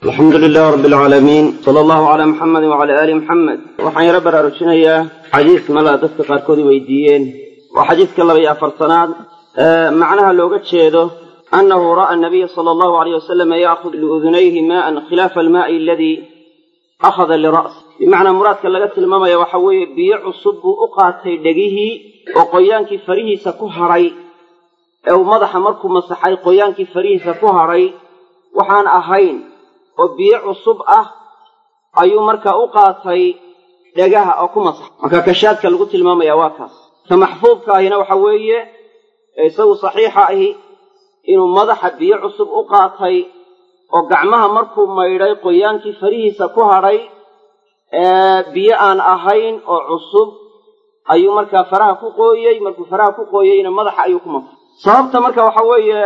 alxamdu lilah rab alcaalamiin sala allahu calaa muxamedi wacala aali muxamed waxaan yaro baraarujinayaa xadiis mala dadka qaarkood weydiiyeen waa xadiiska laba iyo afartanaad macnaha looga jeedo annahu ra'a nabiya sala allahu alayh wasalama yaakhud liudunayhi maa'an khilaafa almaa'i aladii akhada lira'si bimacnaa muraadka laga tilmaamaya waxa weeye biyo cusub buu u qaatay dhegihii oo qoyaankii farihiisa ku hadhay ee uu madaxa markuu masaxay qoyaankii farihiisa ku hadhay waxaan ahayn oo biyo cusub ah ayuu markaa u qaatay dhegaha oo ku masaxay marka kashaadka lagu tilmaamaya waa kaas ka maxfuudka ahina waxa weeye ee isagu saxiixa ahi inuu madaxa biyo cusub u qaatay oo gacmaha markuu maydhay qoyaankii farihiisa ku hadhay biyo aan ahayn oo cusub ayuu markaa faraha ku qooyey markuu faraha ku qooyeyna madaxa ayuu ku masaxay sababta marka waxa weeye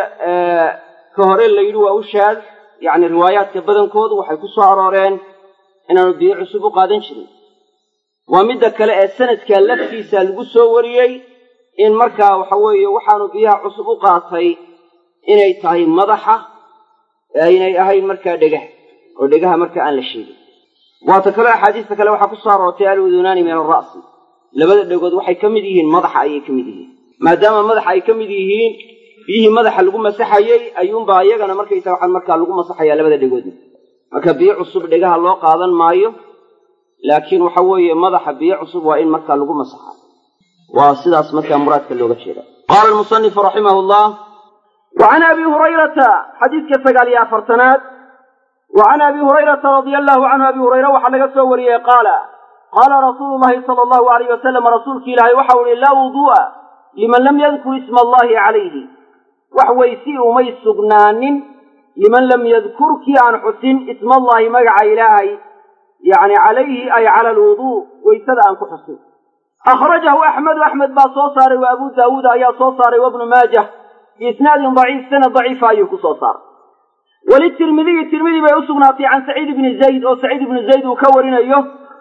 ka hore la yidhi waa u shaad yacni riwaayaadka badankoodu waxay ku soo arooreen inaanu biyo cusub u qaadan jirin waa midda kale ee sanadka laftiisa lagu soo wariyey in markaa waxa weeye waxaanu biyaha cusub u qaatay inay tahay madaxa inay ahayn markaa dhegaha oo dhegaha marka aan la sheegin waata kale axaadiista kale waxaa ku soo aroortay aludunaani min alra'si labada dhegood waxay ka mid yihiin madaxa ayay ka mid yihiin maadaama madaxa ay ka mid yihiin biyihii madaxa lagu masaxayey ayuunbaa iyagana markaysa waxaan markaa lagu masaxayaa labada dhegoodna marka biyo cusub dhegaha loo qaadan maayo laakiin waxa weeye madaxa biyo cusub waa in markaa lagu masaxa waa sidaas markaa muraadka looga jeeda qaala almusanifu raximahu llah wa can abi hurayrata xadiidka sagaal iyo afartanaad wa can abi hurayrata radia allahu canhu abi hurayre waxaa laga soo wariyey qaala qaala rasuulu llahi sala allahu alayh wasalam rasuulki ilaahay waxau ihi laa wuduu'a liman lam yadkur isma allahi calayhi wax weysi umay sugnaanin liman lam yadkur kii aan xusin ismallaahi magaca ilaahay yacni calayhi ay cala alwuduu weysada aan ku xusin akhrajahu axmedu axmed baa soo saaray wa abu daawuud ayaa soo saaray wabnu maajah biisnaadin daciif sanad daciifa ayuu ku soo saaray walitirmidiyi tirmidi bay u sugnaatay can saciid ibni zayd oo saciid ibni zayd uu ka warinayo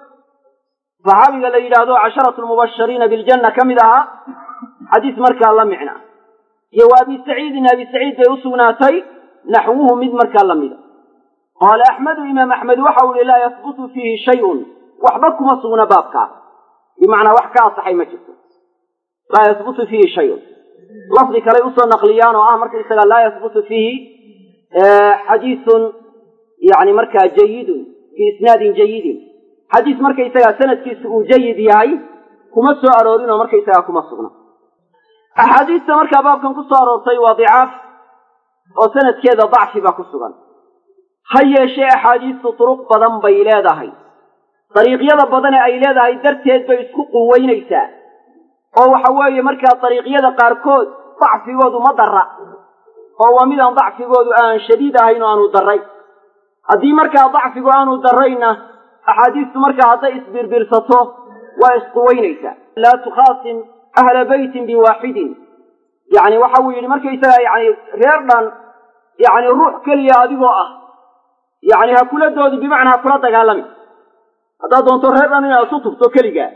saxaabiga la yidhaahdo casharatu lmubashiriina biljanna ka mid ahaa xadiis markaa la micna iyo wa abi saciidin abi saciid bay u sugnaatay naxwuhu mid markaa la mida qaala axmedu imaam axmed waxau ihi laa yahbutu fiihi shayun waxba kuma sugna baabkaa bimacnaa wax ka asaxay ma jirto laa yahbutu fiihi shayun lafdi kaley usoo naqliyaan oo ah markaysaga laa yahbutu fiihi xadiisun yani markaa jayidun fii isnaadin jayidin xadiis markaysagaa sanadkiisu uu jayid yahay kuma soo aroorin oo markaysagaa kuma sugna axaadiista markaa baabkan ku soo aroortay waa dicaaf oo sanadkeeda dacfi baa ku sugan ha yeeshee axaadiistu turuq badan bay leedahay dariiqyada badane ay leedahay darteed bay isku quweynaysaa oo waxa weeye markaa dariiqyada qaarkood dacfigoodu ma darra oo waa midaan dacfigoodu aan shadiid ahayn oo aanu darray haddii markaa dacfigu aanu darrayna axaadiistu markaa hadday isbirbirsato waa isquweynaysaa laa tukhaasim ahla beytin biwaaxidin yacni waxa uu yidhi markaysaga yani reer dhan yacni ruux keliya adigoo ah yacni ha kula doodi bimacnaa ha kula dagaalami haddaad doonto reer dhan inaad isu tubto keligaa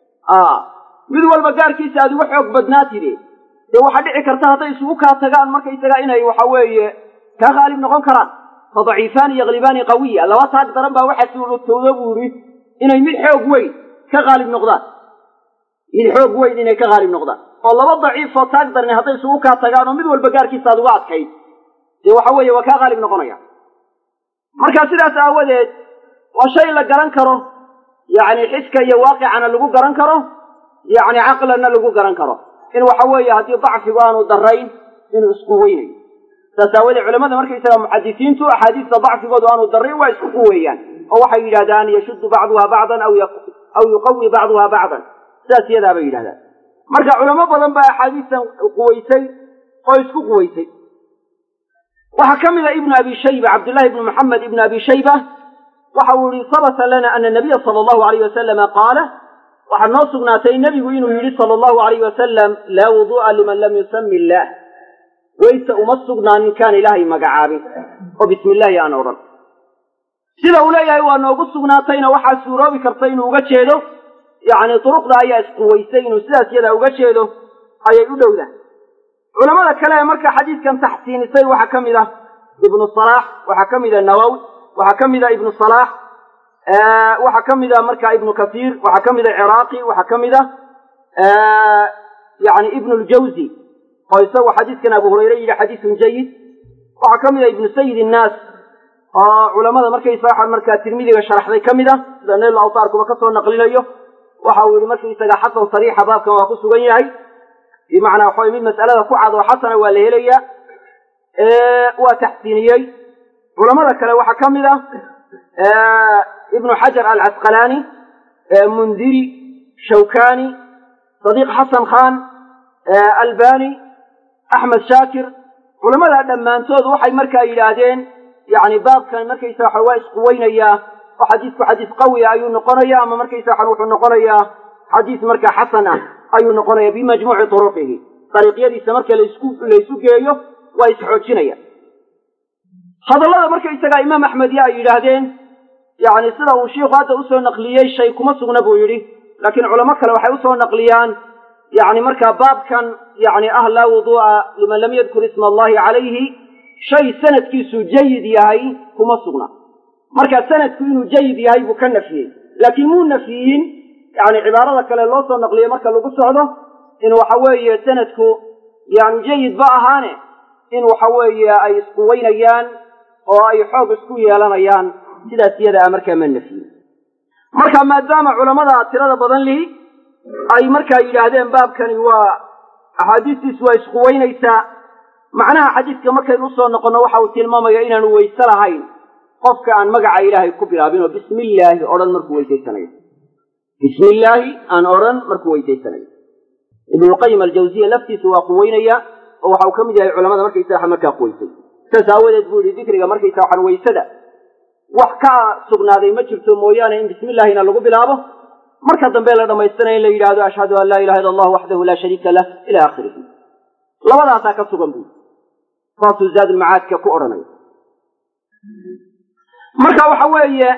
mid walba gaarkiisa aad uga xoog badnaatide dee waxaa dhici karta hadday isugu kaa tagaan markaysaga inay waxa weeye kaa khaalib noqon karaan fa daciifaani yaklibaani qawiya laba taag daran baa waxaa suurotooda buu yidhi inay mid xoog weyn ka khaalib noqdaan mid xoog weyn inay ka khaalib noqdaan oo laba daciifoo taag darni hadday isugu kaa tagaan oo mid walba gaarkiisa aad uga adkayd dee waxa weeye waa kaa khaalib noqonaya marka sidaas aawadeed waa shay la garan karo yacni xiska iyo waaqicana lagu garan karo yacni caqlanna lagu garan karo in waxa weeye haddii dacfigu aanu darayn inuu isku weynayo saas aawadeed culamada markaysaga muxadisiintu axaadiista dacfigoodu aanu darrayn waa isku quweeyaan oo waxay yidhahdaan yashuddu bacduha bacdan aw yuqawi bacduha bacdan sidaas iyadaa bay yidhahdaan marka culamo badan baa axaadiistan quwaysay oo isku quwaysay waxaa ka mid a ibnu abi shayba cabdullahi ibnu maxamed ibnu abi shayba waxa uu yihi sabata lana ana nabiya sala allahu alayh wasalama qaala waxaa noo sugnaatay nebigu inuu yidhi sala allahu alayh wasalam laa wuduu'a liman lam yusami illaah weyse uma sugnaanin kaan ilaahay magacaabin oo bismi illaahi aan odhan sida uu leeyahay waa noogu sugnaatayna waxaa suuroobi karta inuu uga jeedo yacni duruqda ayaa isquwaysay inuu sidaas yadaa uga jeedo ayay u dhowdahay culamada kale ee marka xadiidkan taxsiinisay waxaa ka mid ah ibnu salaax waxaa ka mid ah nawowi waxaa ka mid a ibnu salaax waxaa ka mid a marka ibnu kasiir waxaa ka mid a ciraaqi waxaa ka mid a yani ibnu ljawzi oo isagu xadiiskan abu hurayre yidhi xadiisun jayid waxaa ka mid a ibnu sayid innaas oo culamada markaysaga markaa tirmidiga sharaxday ka mid ah sida nayl awtaarkuba ka soo naqlinayo waxa uu yihi markaysaga xasan sariixa baabkan waa ku sugan yahay bimacnaa waxa mid mas'alada ku cad oo xasana waa la helayaa waa taxsiiniyey culamada kale waxaa ka mid ah ibnu xajar alcasqalaani mundiri shawkani sadiiq xasan khan albani axmed shaakir culamada dhammaantood waxay markaa yidhaahdeen yani baabkan markaysa waxa waa isquweynayaa oo xadiisku xadiis qawiya ayuu noqonaya ama markaysa waxa wuxuu noqonayaa xadiis markaa xasan ah ayuu noqonaya bimajmuuci turuqihi dariiqyadiisa marka laisku laysu geeyo waa isxoojinaya hadallada markaysagaa imaam axmed ya ay yidhaahdeen yani sida uu shiikhu hadda usoo naqliyey shay kuma sugna buu yidhi laakiin culamo kale waxay usoo naqliyaan yani markaa baabkan yani ah laa wuduu'a liman lam yadkur isma allahi calayhi shay sanadkiisu jayid yahay kuma sugna marka sanadku inuu jayid yahay buu ka nafiyey laakiin muu nafiyin yani cibaarada kale loo soo naqliyey marka lagu socdo in waxa weeye sanadku yaanu jayid ba ahaane in waxa weeye ay isquweynayaan oo ay xoog isku yeelanayaan sidaas iyada a markaa ma nafiyin marka maadaama culamada tirada badan lihi ay markaa yidhaahdeen baabkani waa axaadiistiisu waa isquweynaysaa macnaha xadiidka markaynu usoo noqonno waxa uu tilmaamaya inaanu weyse lahayn qofka aan magaca ilaahay ku bilaabin oo bismi illaahi odhan markuu weysaysanayo bismi illaahi aan odhan markuu weysaysanayo ibnulqayim aljawziya laftiisu waa quweynaya oo waxa uu ka mid yahay culamada markaysaga markaa quweysay saas aawadeed buu yihi dikriga markaysa waxaan weysada wax ka sugnaaday ma jirto mooyaane in bismi illaahina lagu bilaabo marka dambe la dhammaystanaya in la yidhahdo ashhadu an laa ilaha illa allah waxdahu laa shariika lah ila aakhirihi labadaasaa ka sugan buu saasuu zaadulmacaadka ku odhanaya marka waxa weeye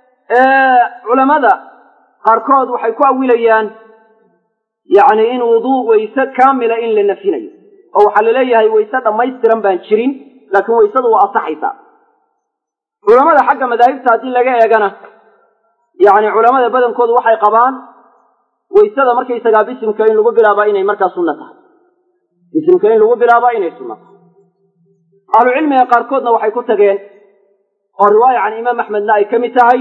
culamada qaarkood waxay ku awilayaan yacni in wuduu weyse kaamila in la nafinayo oo waxaa laleeyahay weyse dhammaystiran baan jirin laakiin weysadu waa asaxaysaa culamada xagga madaahibta haddii laga eegana yacni culamada badankoodu waxay qabaan weysada markaysagaa bisimka in lagu bilaabaa inay markaa sunno tahay bisimka in lagu bilaabaa inay sunno tahay ahlucilmiga qaarkoodna waxay ku tageen oo riwaaya can imaam axmedna ay ka mid tahay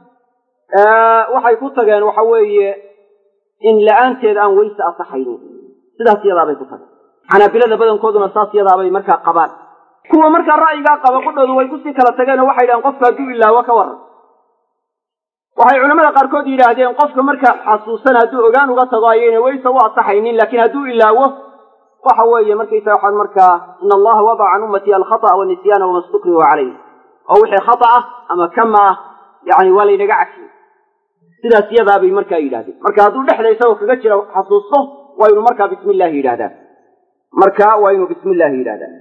waxay ku tageen waxa weeye in la-aanteed aan weyse asaxaynin sidaas yadaabay ku tageen xanaabilada badankooduna saas yadaabay markaa qabaan kuwa markaa ra'yigaa qaba qudhoodu way kusii kala tageen oo waxay yidhahdeen qofka hadduu ilaawo ka waran waxay culamada qaarkood yidhaahdeen qofka markaa xasuusan hadduu ogaan uga tago ayayna weyse u asaxaynin laakiin hadduu ilaawo waxa weeye markaysa waxaan markaa in allaha wadaca can ummati alkhata'a wanisyaana wama stukrihu calayh oo wixii khata ah ama kama ah yani waa laynaga cafiyey sidaas yadaabay markaa yidhahdeen marka hadduu dhexda isagoo kaga jira xasuusto waa inu markaa bismi illaahi yidhahdaa marka waa inuu bismi illaahi yidhahdaa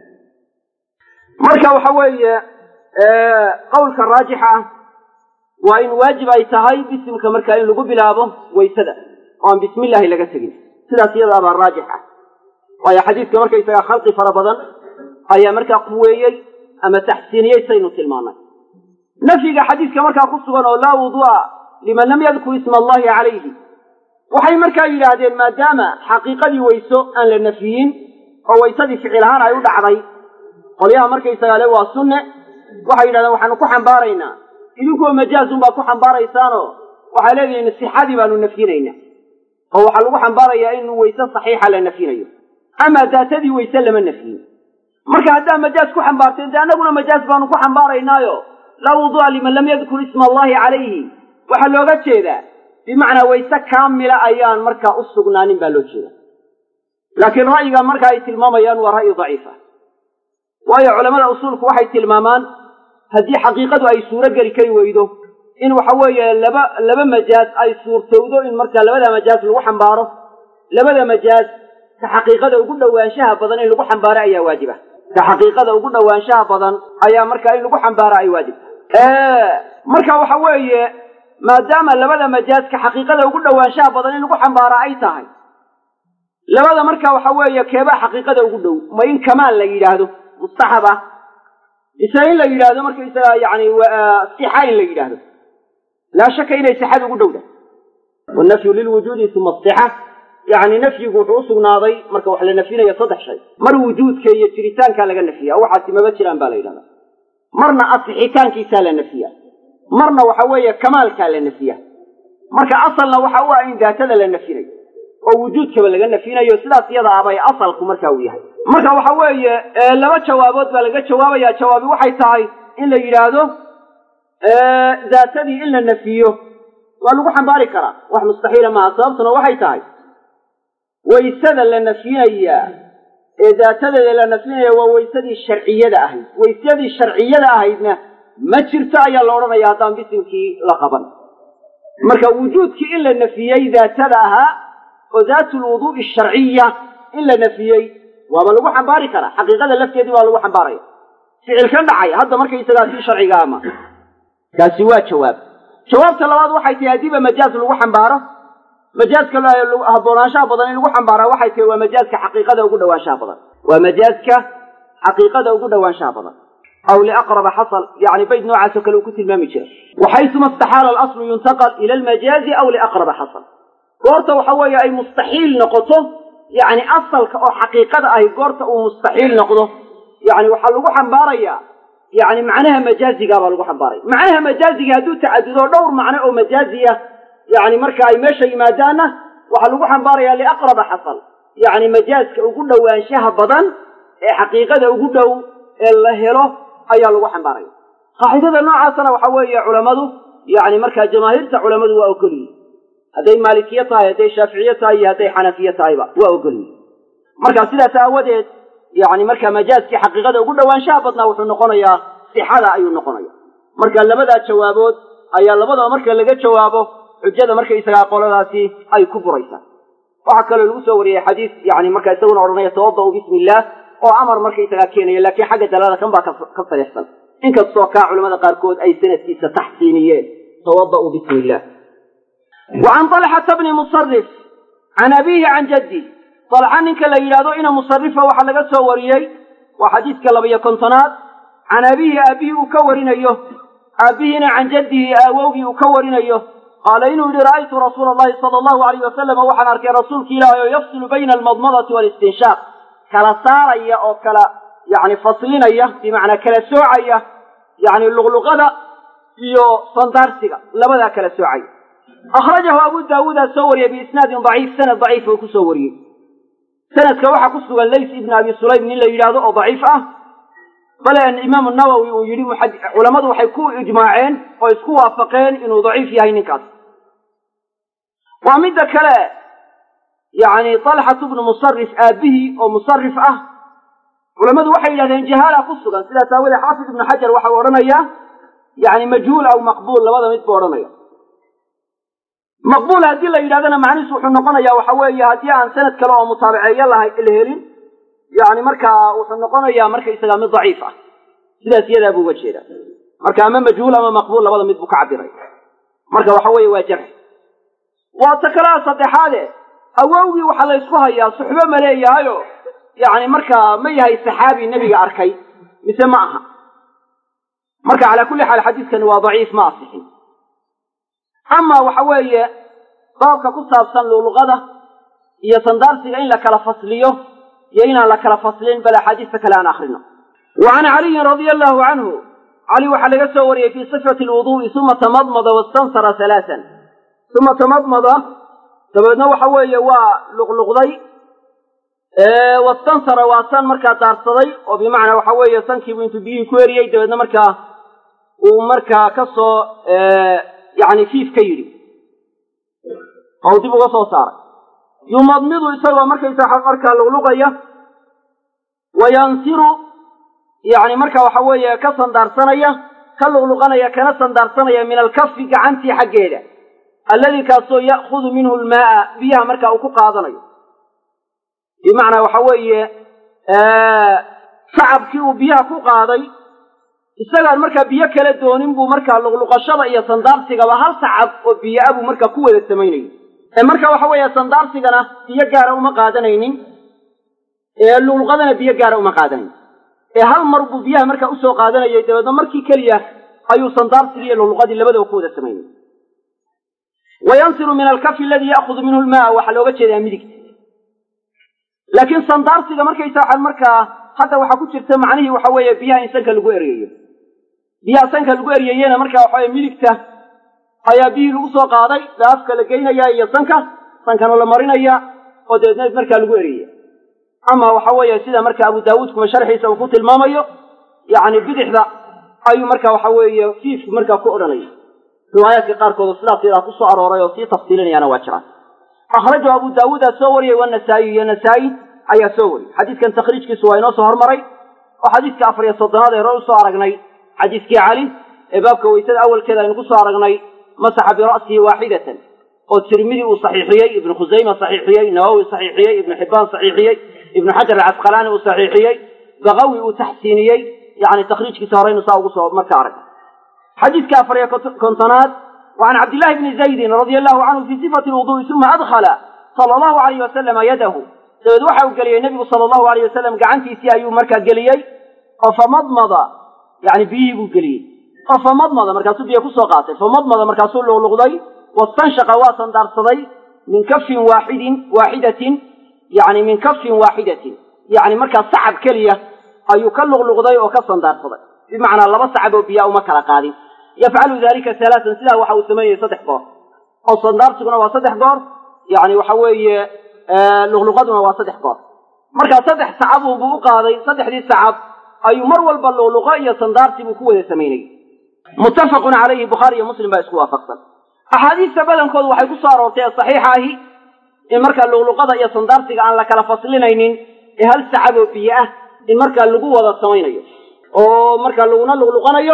marka waxa weeye qowlka raajixa ah waa in waajib ay tahay bisimka markaa in lagu bilaabo waysada oo aan bismi illaahi laga tegin sidaas iyadaabaa raajix ah waayo xadiidka markaysagaa khalqi fara badan ayaa markaa quweeyey ama taxsiiniyey saynu tilmaanay nafyiga xadiidka markaa ku sugan oo laa wuduu'a liman lam yadkur isma allahi calayhi waxay markaa yidhaahdeen maadaama xaqiiqadii weyso aan la nafyiyin oo waysadii ficil ahaan ay u dhacday qolyaha markaysagaa le waa sunne waxay yidhahdeen waxaanu ku xambaaraynaa idinkuwa majaazun baad ku xambaaraysaanoo waxay leedihiin sixadii baanu nafyinaynaa oo waxaa lagu xambaarayaa in weyse saxiixa la nafyinayo amaa daatadii weyse lama nafyin marka haddaa majaaz ku xambaarteen dee annaguna majaaz baanu ku xambaaraynaayo laa wuduu'a liman lam yadkur isma allahi calayhi waxaa looga jeedaa bimacnaa wayse kaamila ayaan markaa u sugnaanin baa loo jeeda laakiin ra'yiga marka ay tilmaamayaan waa ra'yi daciifa waayo culamada usuulku waxay tilmaamaan haddii xaqiiqadu ay suuro geli kari weydo in waxa weeye laba laba majaaz ay suurtowdo in marka labada majaaz lagu xambaaro labada majaaz ka xaqiiqada ugu dhowaanshaha badan in lagu xambaaro ayaa waajiba ka xaqiiqada ugu dhowaanshaha badan ayaa marka in lagu xambaaro ay waajibta marka waxa weeye maadaama labada majaaz ka xaqiiqada ugu dhowaanshaha badan in lagu xambaaro ay tahay labada marka waxa weeye keebaa xaqiiqada ugu dhow ma in kamaal la yidhaahdo mustaxab ah mise in la yidhaahdo markaysaga yani sixa in la yidhaahdo laa shaka inay sixada ugu dhowda wanafyu lilwujuudi uma asixa yani nafyigu wuxuu usugnaaday marka wax la nafyinayo saddex shay mar wujuudka iyo jiritaankaa laga nafiya waxaasi maba jiraan baa la yidhahda marna asixitaankiisaa la nafiya marna waxa weeye kamaalkaa la nafiya marka asalna waxa u ah in daatada la nafinayo oo wujuudkaba laga nafinayo sidaas iyada abay asalku marka uu yahay marka waxa weeye laba jawaabood baa laga jawaabaya jawaabi waxay tahay in la yidhaahdo daatadii in la nafiyo waa lagu xambaari karaa wax mustaxiila maaha sababtuna waxay tahay waysada la nafyinayaa ee daatadeeda la nafyinaya waa waysadii sharciyada ahayd waysadii sharciyada ahaydna ma jirto ayaa la odhanaya haddaan bisimkii la qaban marka wujuudkii in la nafiyey daatada ahaa oo daatu lwuduu'i sharciya in la nafiyey waaba lagu xambaari karaa xaqiiqada lafteedii baa lagu xambaaraya ficilkan dhacay hadda markaysagaa si sharciga ama kaasi waa jawaab jawaabta labaad waxay tahay haddiiba majaaz lagu xambaaro majaaska haboonaanshaha badan in lagu xambaaraa waxay tahay waa majaaska xaqiiqada ugu dhawaanshaha badan waa majaaska xaqiiqada ugu dhawaanshaha badan aw liaqraba xasal yani bayd noocaasoo kale uu ku tilmaami jira waxaysuma istaxaala alaslu yuntaqal ila almajaazi aw liaqraba xasal goorta waxa weeye ay mustaxiil noqoto yani asalka oo xaqiiqada ahi goorta uu mustaxiil noqdo yani waxaa lagu xambaarayaa yani macnaha majaazigaa baa lagu xambaaraya macnaha majaaziga hadduu tacadudo dhowr macno oo majaaziya yani marka ay meesha yimaadaanna waxaa lagu xambaaraya liaqraba xasal yani majaaska ugu dhowaanshaha badan ee xaqiiqada ugu dhow ee la helo ayaa lagu xambaaraya qaacidada noocaasana waxa weeye culammadu yani markaa jamaahiirta culammadu waa ogolyihin hadday maalikiye tahay hadday shaaficiye tahay iyo hadday xanafiye tahayba waa ogolyihin marka sidaas aawadeed yani marka majaaskii xaqiiqada ugu dhowaanshaha badnaa wuxuu noqonayaa sixada ayuu noqonaya marka labadaa jawaabood ayaa labadaba marka laga jawaabo xujada markaysagaa qoladaasi ay ku buraysaa waxaa kaloo lagu soo wariyey xadiis yani marka isaguna odhanaya tawada-u bismi illaah oo amar markaysagaa keenaya laakiin xagga dalaalada kan baa ka sariixsan inkastoo kaa culamada qaarkood ay sanadkiisa taxsiiniyeen tawada-u bismi illah wa can talxata bni musarif can abiihi can jaddi dalxa ninka la yidhahdo ina musarifa waxaa laga soo wariyey waa xadiiska labayo kontonaad can abiihi aabihii uu ka warinayo aabbihiina can jaddihi aawowgii uu ka warinayo qaala inuu yihi ra'aytu rasuula allahi sala allahu alayh wasalama waxaan arkay rasuulki ilaahay oo yafsilu bayna almadmadati waalistinshaaq kala saaraya oo kala yani faslinaya bimacnaa kala soocaya yani luqluqada iyo sandaarsiga labadaa kala soocaya akhrajahu abu daawuudaa soo wariyey biisnaadin daciif sanad daciif uu kusoo wariyey sanadka waxaa ku sugan lays ibn abi sulaym nin la yidhaahdo oo daciif ah bale imaamu nawowi uu yidhi culammadu waxay ku ijmaaceen oo isku waafaqeen inuu daciif yahay ninkaas waa midda kale yani talxatu bnu musarif aabihii oo musarif ah culammadu waxay yidhahdeen jahaala ku sugan sidaas aawadee xaafid ibnu xajar waxa uu odhanayaa yani majhuul aw maqbuul labada mid buu odhanaya maqbuul haddii la yidhahdana macnihiisu wuxuu noqonaya waxa weeye haddii aan sanad kale oo mutaabaceeyo lahay la helin yani markaa wuxuu noqonayaa markaysaga mid daciif ah sidaas iyadaa buu uga jeedaa marka ama majhuul ama maqbuul labada mid buu ka cabiray marka waxa weeye waa jarx waa ta kalea saddexaade awowgii waxaa la ysku hayaa suxbo ma leeyahayo yani markaa ma yahay saxaabi nebiga arkay mise ma aha marka calaa kulli xaal xadiiskani waa daciif ma asixin ama waxa weeye baabka ku saabsan luqluqada iyo sandaarsiga in la kala fasliyo iyo inaan la kala faslin bal axaadiista kale aan akrino wa can caliyin radia allahu canhu cali waxaa laga soo wariyey fii sifati lwuduu'i uma tamadmada wastansara halaasan uma tamadmada dabeedna waxa weeye waa luqluqday wastansara waa san markaa daarsaday oo bimacnaa waxa weeye sankiibu intuu biyihii ku eriyey dabeedna markaa uu markaa ka soo yani fiif ka yidhi oo dib uga soo saaray yumadmidu isagoo markaysa markaa luqluqaya wayansiru yani marka waxa weeye ka sandaarsanaya ka luqluqanaya kana sandaarsanaya min alkafi gacantii xaggeeda alladii kaasoo ya'khudu minhu lmaaa biyaha marka uu ku qaadanayo bimacnaa waxa weeye sacabkii uu biyaha ku qaaday isagaan markaa biyo kala doonin buu markaa luqluqashada iyo sandaarsigaba hal sacab oo biyo-a buu markaa ku wada samaynayay ee marka waxa weeye sandaarsigana biyo gaara uma qaadanaynin ee luqluqadana biyo gaara uma qaadanaynin ee hal mar buu biyaha markaa usoo qaadanayay dabeedna markii keliya ayuu sandaarsigii iyo luqluqadii labadaba ku wada samaynay wayansiru min alkafi aladii ya'khudu minhu lmaa waxaa looga jeedaa midigta laakiin sandaarsiga markaysa waxaan markaa hadda waxaa ku jirta macnihii waxa weeye biyaha in sanka lagu eryayo biyaha sanka lagu eryayena markaa waxa weye midigta ayaa biyihii lagu soo qaaday bee afka la geynaya iyo sanka sankana la marinaya oo dabeedna markaa lagu eryaya ama waxa weeye sida marka abu daawuud kuma sharxiisa uu ku tilmaamayo yacni bidixda ayuu marka waxa weeye fiifku markaa ku odhanaya riwaayaadka qaarkood sidaas yadaa ku soo arooray oo sii tafsiilinayaana waa jiraan akhrajahu abu daawuudaa soo wariyey wanasaa'i iyo nasaa-i ayaa soo wariyey xadiidkan takhriijkiisu waa inoo soo hormaray oo xadiidka afar iyo soddonaad ee hore usoo aragnay xadiiskii cali ee baabka weysada awalkeeda aynu ku soo aragnay masaxa bira'sihi waaxidatan oo tirmidi uu saxiixiyey ibnu khusayma saxiixiyey nawowi saxiixiyey ibnu xibbaan saxiixiyey ibnu xajar alcasqalaani uu saxiixiyey bakawi uu taxsiiniyey yani takhriijkiisa horeynu saa ugu soo marka arag xadiidka afar iyo kontonaad wa can cabdillahi bni zaydin radia allahu canhu fii sifati lwudu'i uma adkhala sala allahu alayh wasalama yadahu dabeed waxa uu geliyey nebigu sala allahu alayh wasalam gacantiisii ayuu markaa geliyey oo famadmada yani biyihii buu geliyey oo famadmada markaasuu biyo kusoo qaatay famadmada markaasuu luqluqday wastanshaqa waa sandaarsaday min kafin waaxidin waaxidatin yani min kafin waaxidatin yani markaa sacab keliya ayuu ka luqluqday oo ka sandaarsaday bimacnaa laba sacab oo biyaa uma kala qaadin yafcalu dalika halaatan sidaa waxa uu samaynayay saddex goor oo sandaarsiguna waa saddex goor yani waxa weeye luqluqaduna waa saddex goor markaa saddex sacabunbuu u qaaday saddexdii sacab ayuu mar walba luqluqo iyo sandaarsi buu ku wada samaynayay muttafaqun calayhi bukhaari iyo muslim baa isku waafaqsan axaadiista badankoodu waxay ku soo aroortay ee saxiixa ahi in markaa luqluqada iyo sandaarsiga aan la kala faslinaynin ee hal sacab oo biyo ah in markaa lagu wada samaynayo oo markaa laguna luqluqanayo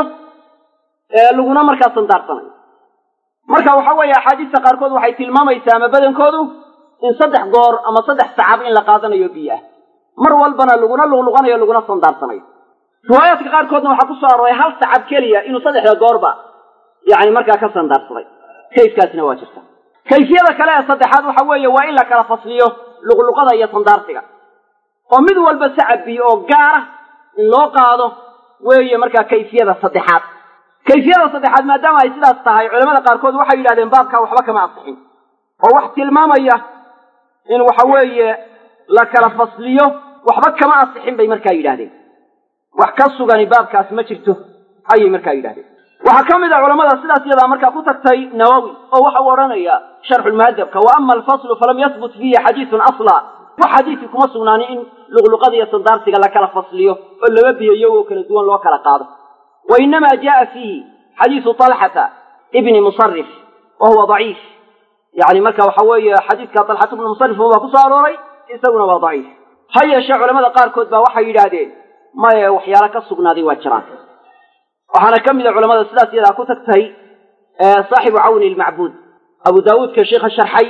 laguna markaa sandaarsanayo marka waxa weeye axaadiista qaarkood waxay tilmaamaysaa ama badankoodu in saddex goor ama saddex sacab in la qaadanayo biyo ah mar walbana laguna luqluqanayo laguna sandaarsanayo riwaayaadka qaarkoodna waxaa ku soo arooray hal sacab keliya inuu saddexda goorba yani markaa ka sandaarsaday kayfkaasina waa jirta kayfiyada kale ee saddexaad waxa weeye waa in la kala fasliyo luqluqada iyo sandaarsiga oo mid walba sacab biyo oo gaara in loo qaado weeye markaa kayfiyada saddexaad kayfiyada saddexaad maadaama ay sidaas tahay culamada qaarkood waxay yidhahdeen baabkaa waxba kama asixin oo wax tilmaamaya in waxa weeye la kala fasliyo waxba kama asixin bay markaa yidhahdeen wax ka sugani baabkaas ma jirto ayay markaa yidhahdeen waxaa ka mid a culamada sidaas iyadaa markaa ku tagtay nawowi oo waxa uu odhanaya sharxulmuhadabka wa ama alfaslu falam yahbut fiihi xadiisun asla wax xadiidkii kuma sugnaanin in luqluqada iyo sandaarsiga la kala fasliyo oo laba biyo iyagoo kala duwan loo kala qaado wa inamaa jaaa fiihi xadiisu talxata ibni musarif wa huwa daciif yani marka waxa weeye xadiidka talxata ibni musarif baa ku soo arooray isaguna waa daciif ha yeeshee culamada qaarkood baa waxay yidhaahdeen maye waxyaalo ka sugnaaday waa jiraan waxaana ka mid a culamada sidaas iyadaa ku tagtay saaxibu cawni lmacbuud abu daawuudka sheikha sharxay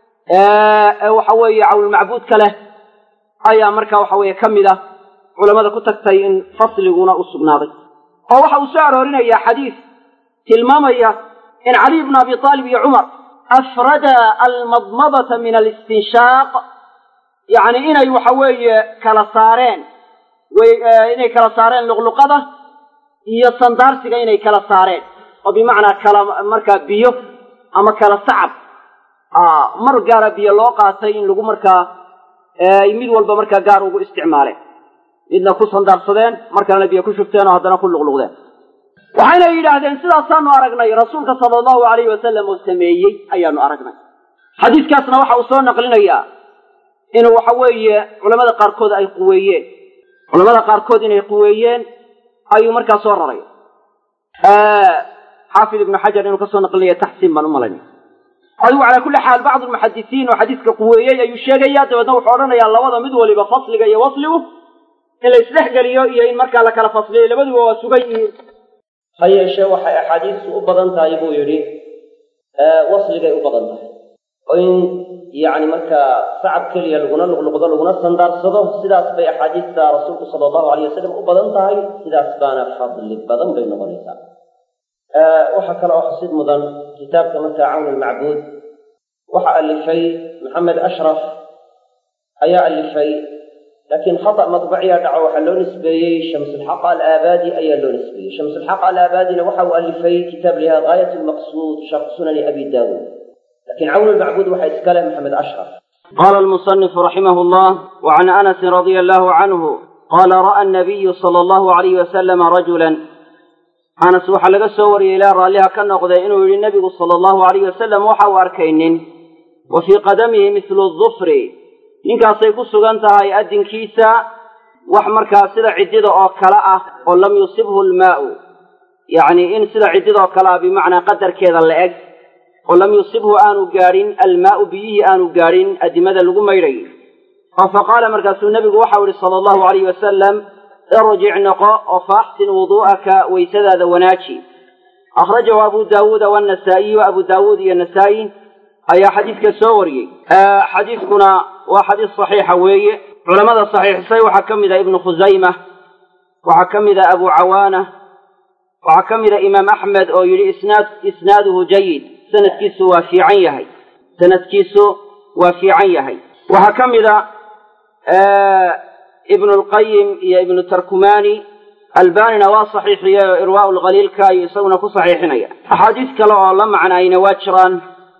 ee waxa weeye cawnulmacbuudka leh ayaa marka waxa weeye ka mid a culamada ku tagtay in fasliguna u sugnaaday oo waxa uu soo aroorinaya xadiis tilmaamaya in caliy bnu abi aalib iyo cumar afrada almadmadata min alistinshaaq yacni inay waxa weeye kala saareen inay kala saareen luqluqada iyo sandaarsiga inay kala saareen oo bimacnaa kala markaa biyo ama kala sacab mar gaara biyo loo qaatay in lagu markaa mid walba markaa gaar ugu isticmaaleen midna ku sandaarsadeen markalena biyo ku shubteen oo haddana ku luqluqdeen waxayna yidhaahdeen sidaasaanu aragnay rasuulka sala allahu alayhi wasalam oo sameeyey ayaanu aragnay xadiiskaasna waxa uu soo naqlinayaa inuu waxa weeye culamada qaarkood ay quweeyeen culamada qaarkood inay quweeyeen ayuu markaa soo raray xaafid ibnu xajar inuu kasoo naqlinaya taxsiin baan u malaynaya adigu calaa kulli xaal bacdu lmuxadisiin oo xadiiska quweeyey ayuu sheegaya dabeedna wuxuu odhanayaa labada mid waliba fasliga iyo wasligu in la isdhexgeliyo iyo in markaa la kala fasliyo labaduba waa sugan yihiin ha yeeshee waxay axaadiistu u badan tahay buu yidhi wasligay u badan tahay oo in yacni markaa sacab keliya laguna luqluqdo laguna sandaarsado sidaas bay axaadiista rasuulku sala allahu alayh wasalam u badan tahay sidaas baana fadli badan bay noqonaysaa waxaa kale oo xusid mudan kitaabka markaa cawn almacbuud waxaa alifay maxamed ashraf ayaa alifay laakiin khata madbaciya dhaco waxaa loo nisbeeyey shamsulxaqa alaabaadi ayaa loo nisbeeyey shamsulxaqa alaabaadina waxa uu alifay kitaab liha gaayat lmaqsuud sharh sunani abi daawuud lakin cawn lmacbuud waxaa iskale maxamed ashraf qala almusanifu raximah llah wacan anasin radia allahu canhu qala ra'a nabiyu sala allahu alayh wasalama rajulan anas waxaa laga soo wariyey ilaa raalliha ka noqday inuu yidhi nebigu sala allahu alayh wasalam waxa uu arkay nin wa fii qadamihi mithlu dufri ninkaasay ku sugan tahay addinkiisa wax markaa sida ciddida oo kale ah oo lam yusibhu lmaa'u yacni in sida ciddida oo kale ah bimacnaa qadarkeeda la eg oo lam yusibhu aanu gaadhin almaa'u biyihii aanu gaadhin addimada lagu maydhay oo fa qaala markaasuu nebigu waxau ihi sala allahu alayh wasalam irjic noqo oo faaxsin wuduu'aka waysadaada wanaaji akhrajahu abu daawuuda waannasaa'iyu abu daawuud iyo nasaa'i ayaa xadiidka soo wariyey xadiidkuna waa xadiis saxiixa weeye culamada saxiixisay waxaa ka mid a ibnu khusayma waxaa ka mid a abu cawaana waxaa ka mid a imaam axmed oo yidhi isnaad isnaaduhu jayid sanadkiisu waa fiican yahay sanadkiisu waa fiican yahay waxaa ka mid a ibnu lqayim iyo ibnu tarkumani albanina waa saxiixiyey oo irwaau lkhaliilka ayuu isaguna ku saxiixinaya axaadiis kale oo la macnaayna waa jiraan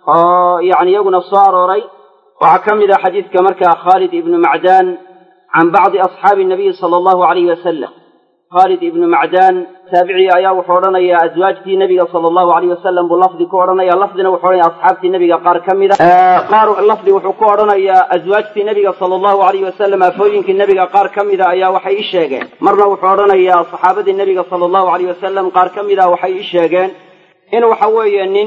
oo yani iyaguna soo arooray waxaa ka mid a xadiidka markaa khaalid ibnu macdaan can bacdi asxaabi nabiyi sala allahu alayh wasalam khaalid ibnu macdaan taabicii ayaa wuxuu odhanayaa aswaajtii nebiga sala allahu alayh wasalam buu lafdi ku odhanaya lafdina wuxuu odhanaya asxaabtii nebiga qaar ka mida qaar lafdi wuxuu ku odhanayaa aswaajtii nebiga sala allahu alayh wasalam afooyinkii nebiga qaar ka mida ayaa waxay ii sheegeen marna wuxuu odhanayaa saxaabadii nebiga sala allahu alayh wasalam qaar ka mida waxay ii sheegeen in waxa weeye nin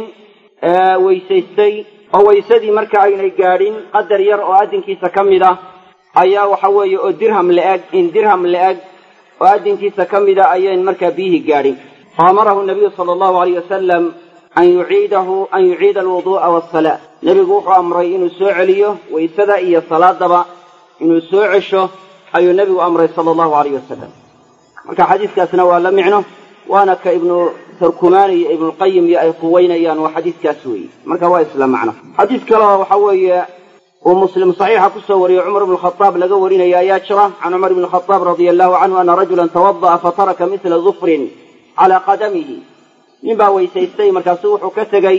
weysaystay oo waysadii marka aynay gaadhin qadar yar oo addinkiisa ka mid ah ayaa waxa weeye oo dirham la-eg in dirham la-eg oo addinkiisa ka mida ayayn markaa biyihii gaadhin faamarahu nabiyu sala allahu alayh wasalam an yuciidahu an yuciida alwuduu'a waasalaa nebigu wuxuu amray inuu soo celiyo waysada iyo salaadaba inuu soo cesho ayuu nebigu amray sala allahu alayh wasalam marka xadiiskaasna waa la micno waana ka ibnu tarkumaani iyo ibnulqayim iyo ay quweynayaan waa xadiiskaas weeye marka waa isla macno xadiis kaleo waxa weeye uu muslim saxiixa kusoo wariyey cumar ibnu khadaab laga warinaya ayaa jira can cumar ibni khadaab radia allahu canhu ana rajulan tawada'a fataraka mithla dufrin calaa qadamihi nin baa weysaystay markaasu wuxuu ka tegey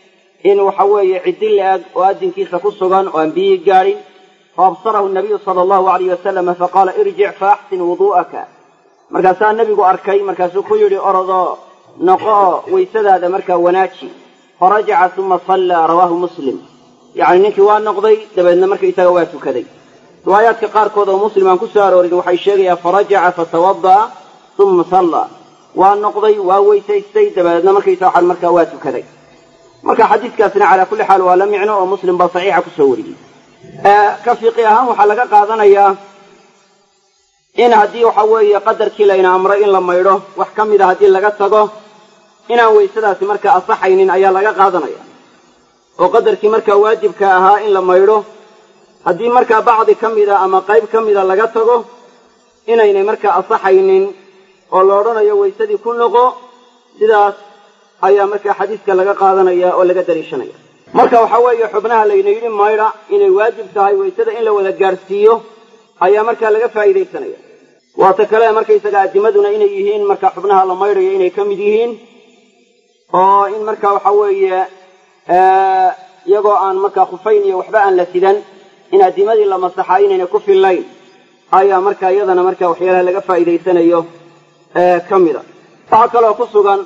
in waxa weeye ciddi la-ag oo addinkiisa ku sugan oo aan biyihii gaadhin faabsarahu nabiyu sala allahu alayh wasalama faqaala irjic faaxsin wuduu'aka markaasaa nebigu arkay markaasuu ku yidhi orodoo noqo oo waysadaada markaa wanaaji farajaca uma sallaa rawaahu muslim yacni ninkii waa noqday dabeedna markaisaga waa tukaday riwaayaadka qaarkood oo muslim aan ku soo aroorin waxay sheegayaan farajaca fatawada'a uma sallaa waa noqday waa weysaystay dabeedna markaysa waxaan markaa waa tukaday marka xadiiskaasna calaa kulli xaal waa la micno oo muslim baa saxiixa kusoo wariyey ka fiqi ahaan waxaa laga qaadanayaa in haddii waxa weeye qadarkii layna amray in la maydho wax ka mida haddii laga tago inaan waysadaasi markaa asaxaynin ayaa laga qaadanaya oo qadarkii markaa waajibka ahaa in la maydho haddii markaa bacdi ka mida ama qayb ka mida laga tago inaynay markaa asaxaynin oo la odhanayo waysadii ku noqo sidaas ayaa markaa xadiiska laga qaadanaya oo laga daliishanaya marka waxa weeye xubnaha layna yidhi maydha inay waajib tahay waysada in la wada gaadhsiiyo ayaa markaa laga faa'iidaysanaya waata kale markaysaga adimaduna inay yihiin marka xubnaha la maydhayo inay ka mid yihiin oo in marka waxa weeye iyagoo aan markaa khufayn iyo waxba aan la sidan in adimadii la masaxaa inayna ku fillayn ayaa marka iyadana marka waxyaalaha laga faa'iidaysanayo ka mida waxaa kaloo ku sugan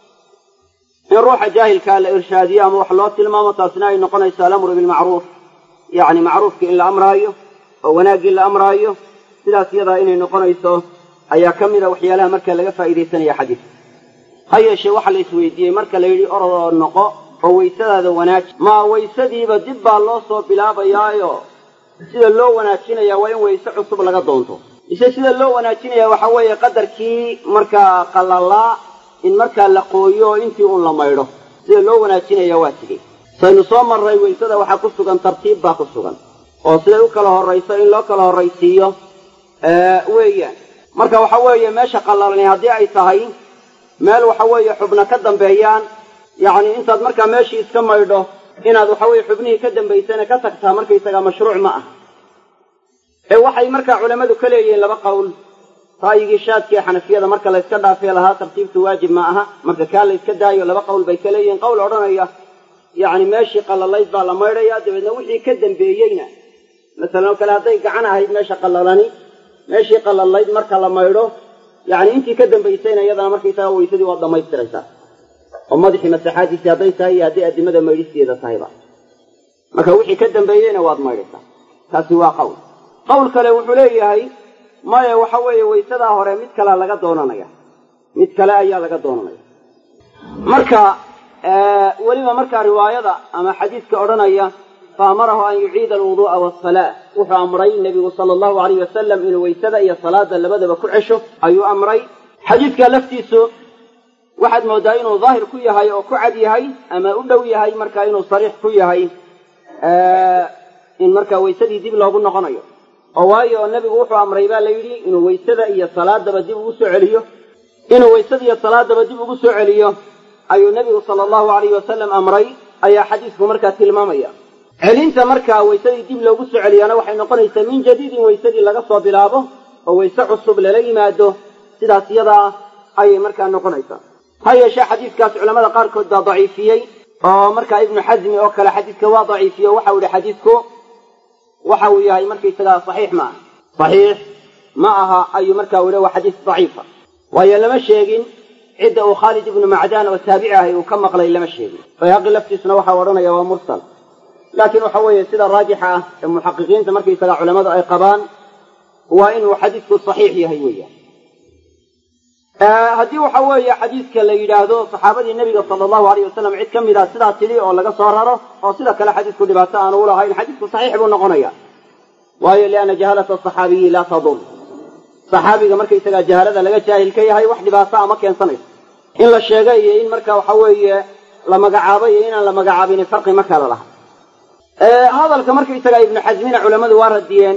in ruuxa jaahilkaa la irshaadiyo ama wax loo tilmaamo taasina ay noqonayso alamru bilmacruuf yacni macruufkii in la amraayo oo wanaaggii la amraayo sidaas iyadaa inay noqonayso ayaa ka mida waxyaalaha marka laga faa'iidaysanaya xadiiska ha yeeshee waxaa la isweydiiyey marka la yidhi orodoo noqo oo waysadaada wanaaji maa waysadiiba dib baa loo soo bilaabayaayo sida loo wanaajinayaa waa in wayse cusub laga doonto mise sida loo wanaajinayaa waxaa weeye qadarkii markaa qalalaa in markaa la qooyo oo intii uun la maydho sida loo wanaajinaya waa sidee saynu soo marray waysada waxaa ku sugan tartiib baa ku sugan oo siday u kala horrayso in loo kala horraysiiyo weeyaan marka waxa weeye meesha qalalani haddii ay tahay meel waxa weeye xubna ka dambeeyaan yacni intaad markaa meeshii iska maydho inaad waxa weye xubnihii ka dambaysana ka tagtaa markaysagaa mashruuc ma ah ee waxay markaa culammadu ka leeyihiin laba qowl ra'yigii shaadkiiee xanafiyada marka la yska dhaafay lahaa tartiibtu waajib ma aha marka kaa la yska daayo laba qowl bay ka leeyihiin qowl odhanaya yacni meeshii qallalayd baa la maydhaya dabeedna wixii ka dambeeyeyna masalan oo kale hadday gacan ahayd meesha qallalani meeshii qallalayd marka la maydho yacni intii ka dambaysayna iyadana markaysaga weysadii waad dhammaystiraysaa oo madaxii masaxaadiisii hadday tahay iyo hadday addimada maydhisteeda tahayba marka wixii ka dambeeyeyna waad maydhaysaa taasi waa qowl qowl kale wuxuu leeyahay maya waxa weeye waysadaa hore mid kalea laga doonanaya mid kale ayaa laga doonanaya marka weliba markaa riwaayada ama xadiiska odhanaya faamarahu an yuciida alwuduu'a waasalaa wuxuu amray nebigu sala allahu alayh wasalam inuu waysada iyo salaada labadaba ku cesho ayuu amray xadiidka laftiisu waxaad mooddaa inuu daahir ku yahay oo ku cad yahay ama u dhow yahay marka inuu sariix ku yahay in markaa waysadii dib loogu noqonayo oo waayo nebigu wuxuu amray baa la yidhi inuu waysada iyo salaadaba dib ugu soo celiyo inuu waysada iyo salaadaba dib ugu soo celiyo ayuu nebigu sala allahu alayhi wasalam amray ayaa xadiisku markaa tilmaamaya celinta markaa waysadii dib loogu soo celiyaana waxay noqonaysaa min jadiidin waysadii laga soo bilaabo oo wayse cusub lala yimaado sidaas iyadaa ayay markaa noqonaysaa ha yeeshee xadiiskaas culamada qaarkood baa daciifiyey oo markaa ibnu xasmi oo kale xadiiska waa daciifiye waxau yihi xadiisku waxa uu yahay markaysagaa saxiix ma aha saxiix ma aha ayuu markaa u yihi waa xadiis daciifa waayo lama sheegin cidda uu khaalid ibnu macdaan oo taabici ahay uu ka maqlay lama sheegin bayhaqi laftiisuna waxau odhanaya waa mursal laakiin waxa weeye sida raajixa ah ee muxaqiqiinta markaysagaa culammadu ay qabaan waa inuu xadiisku saxiix yahay weeyaan haddii waxa weeye xadiiska la yidhaahdo saxaabadii nebiga sala allahu alayh wasalam cid ka mid a sidaa tidhi oo laga soo raro oo sida kale xadiisku dhibaato aanu ulahayn xadiisku saxiix buu noqonaya waayo lianna jahalata asaxaabiyi laa tadur saxaabiga markaysagaa jahalada laga jaahil ka yahay wax dhibaato ama keensanayso in la sheega iyo in marka waxa weeye la magacaabo iyo inaan la magacaabini farqi ma kala laha hadalka markaysagaa ibnu xasmina culammadu waa radiyeen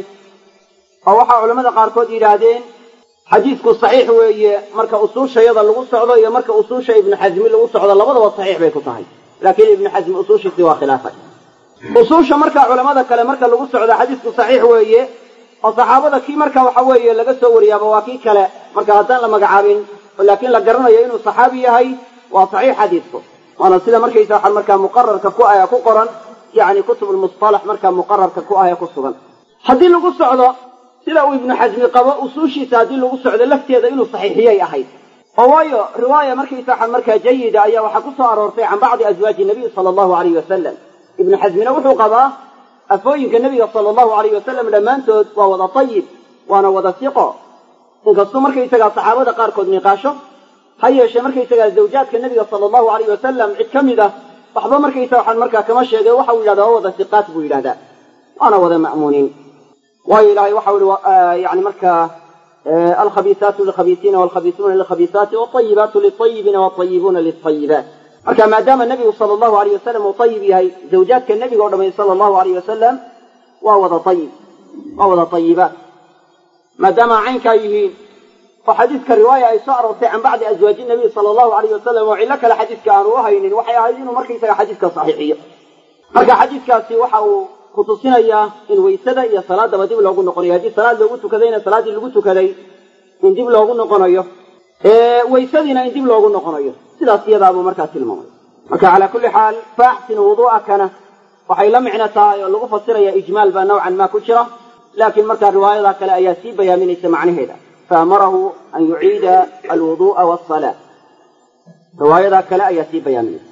oo waxaa culamada qaarkood yidhaahdeen xadiisku saxiix weeye marka usuushayada lagu socdo iyo marka usuusha ibnu xasmi lagu socdo labadaba saxiix bay ku tahay laakiin ibnu xasmi usuushiisii waa khilaafay usuusha marka culamada kale marka lagu socdo xadiisku saxiix weeye oo saxaabada kii marka waxa weeye laga soo wariyaaba waa kii kale marka haddaan la magacaabin laakiin la garanayo inuu saxaabi yahay waa saxiix xadiisku waana sida markaysa waxaa markaa muqararka ku ah ku qoran yacni kutubulmusalax markaa muqararka ku ah ee ku sugan haddii lagu socdo sida uu ibnu xasmi qabo usuushiisa haddii lagu socdo lafteeda inuu saxiixiyay ahayd oo waayo riwaaya markaysa waxaa markaa jayida ayaa waxaa ku soo aroortay can bacdi aswaaji nabiy sala allahu alayh wasalam ibnu xasmina wuxuu qabaa afooyinka nebiga sala allahu alayh wasalam dhammaantood waa wada tayib waana wada siqo inkastuu markaysagaa saxaabada qaarkood niqaasho ha yeeshee markaysagaa zawjaadka nebiga sala allahu alayh wasalam cid ka mid ah waxba markaysa waxaan markaa kama sheegay waxa uu yidhahdaa waa wada siqaat buu yidhahdaa waana wada ma'muuniin waayo ilahay waxau ihi yani markaa alkhabiisaatu lilkhabiisiina walkhabiisuuna lilkhabiisaati walayibaatu lilطayibiina walayibuuna lilayibaat marka maadaama nebigu sala allahu alayh wasalam uu ayib yahay zawjaadka nebiga o dhamay sala allahu alayh wasalam waa wada ayib waa wada ayibaat maadaama caynkaa yihiin oo xadiiska riwaaya ay soo aroortay can bacdi aswaaji nabiy sala allahu alayh wasalam oo cillo kale xadiiska aanu u haynin waxay ahayd inuu markaysaga xadiiska saxiixiyo marka xadiiskaasi waxa uu kutusinayaa in waysada iyo salaadaba dib loogu noqonayo haddii salaad loogu tukadayna salaaddii lagu tukaday in dib loogu noqonayo waysadiina in dib loogu noqonayo sidaas iyadaabuu markaa tilmaamay marka calaa kulli xaal faaxsin wuduu'akana waxay la micno tahay oo lagu fasiraya ijmaal baa nawcan maa ku jira laakiin markaa riwaayada kale ayaa sii bayaaminaysa macnaheeda faamarahu an yuciida alwuduu'a wasalaa riwaayada kale ayaa sii bayaaminaysa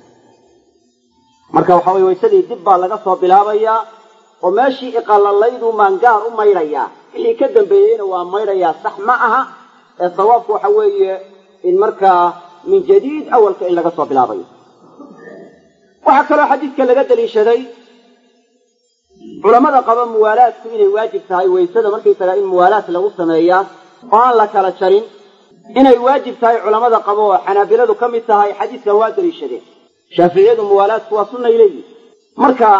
marka waxa weye waysadii dib baa laga soo bilaabayaa oo meeshii iqalalayduu maangaar u maydhayaa wixii ka dambeeyeyna waa maydhayaa sax ma aha ee sawaabku waxa weeye in markaa min jadiid awalka in laga soo bilaabayo waxaa kaloo xadiidka laga daliishaday culammada qaba muwaalaadku inay waajib tahay waysada markaysaga in muwaalaad lagu sameeyaa oo aan la kala jarin inay waajib tahay culammada qabo oo xanaabiladu ka mid tahay xadiidkan waa daliishadeen shaaficiyadu muwaalaadku waa sunnay leeyihin marka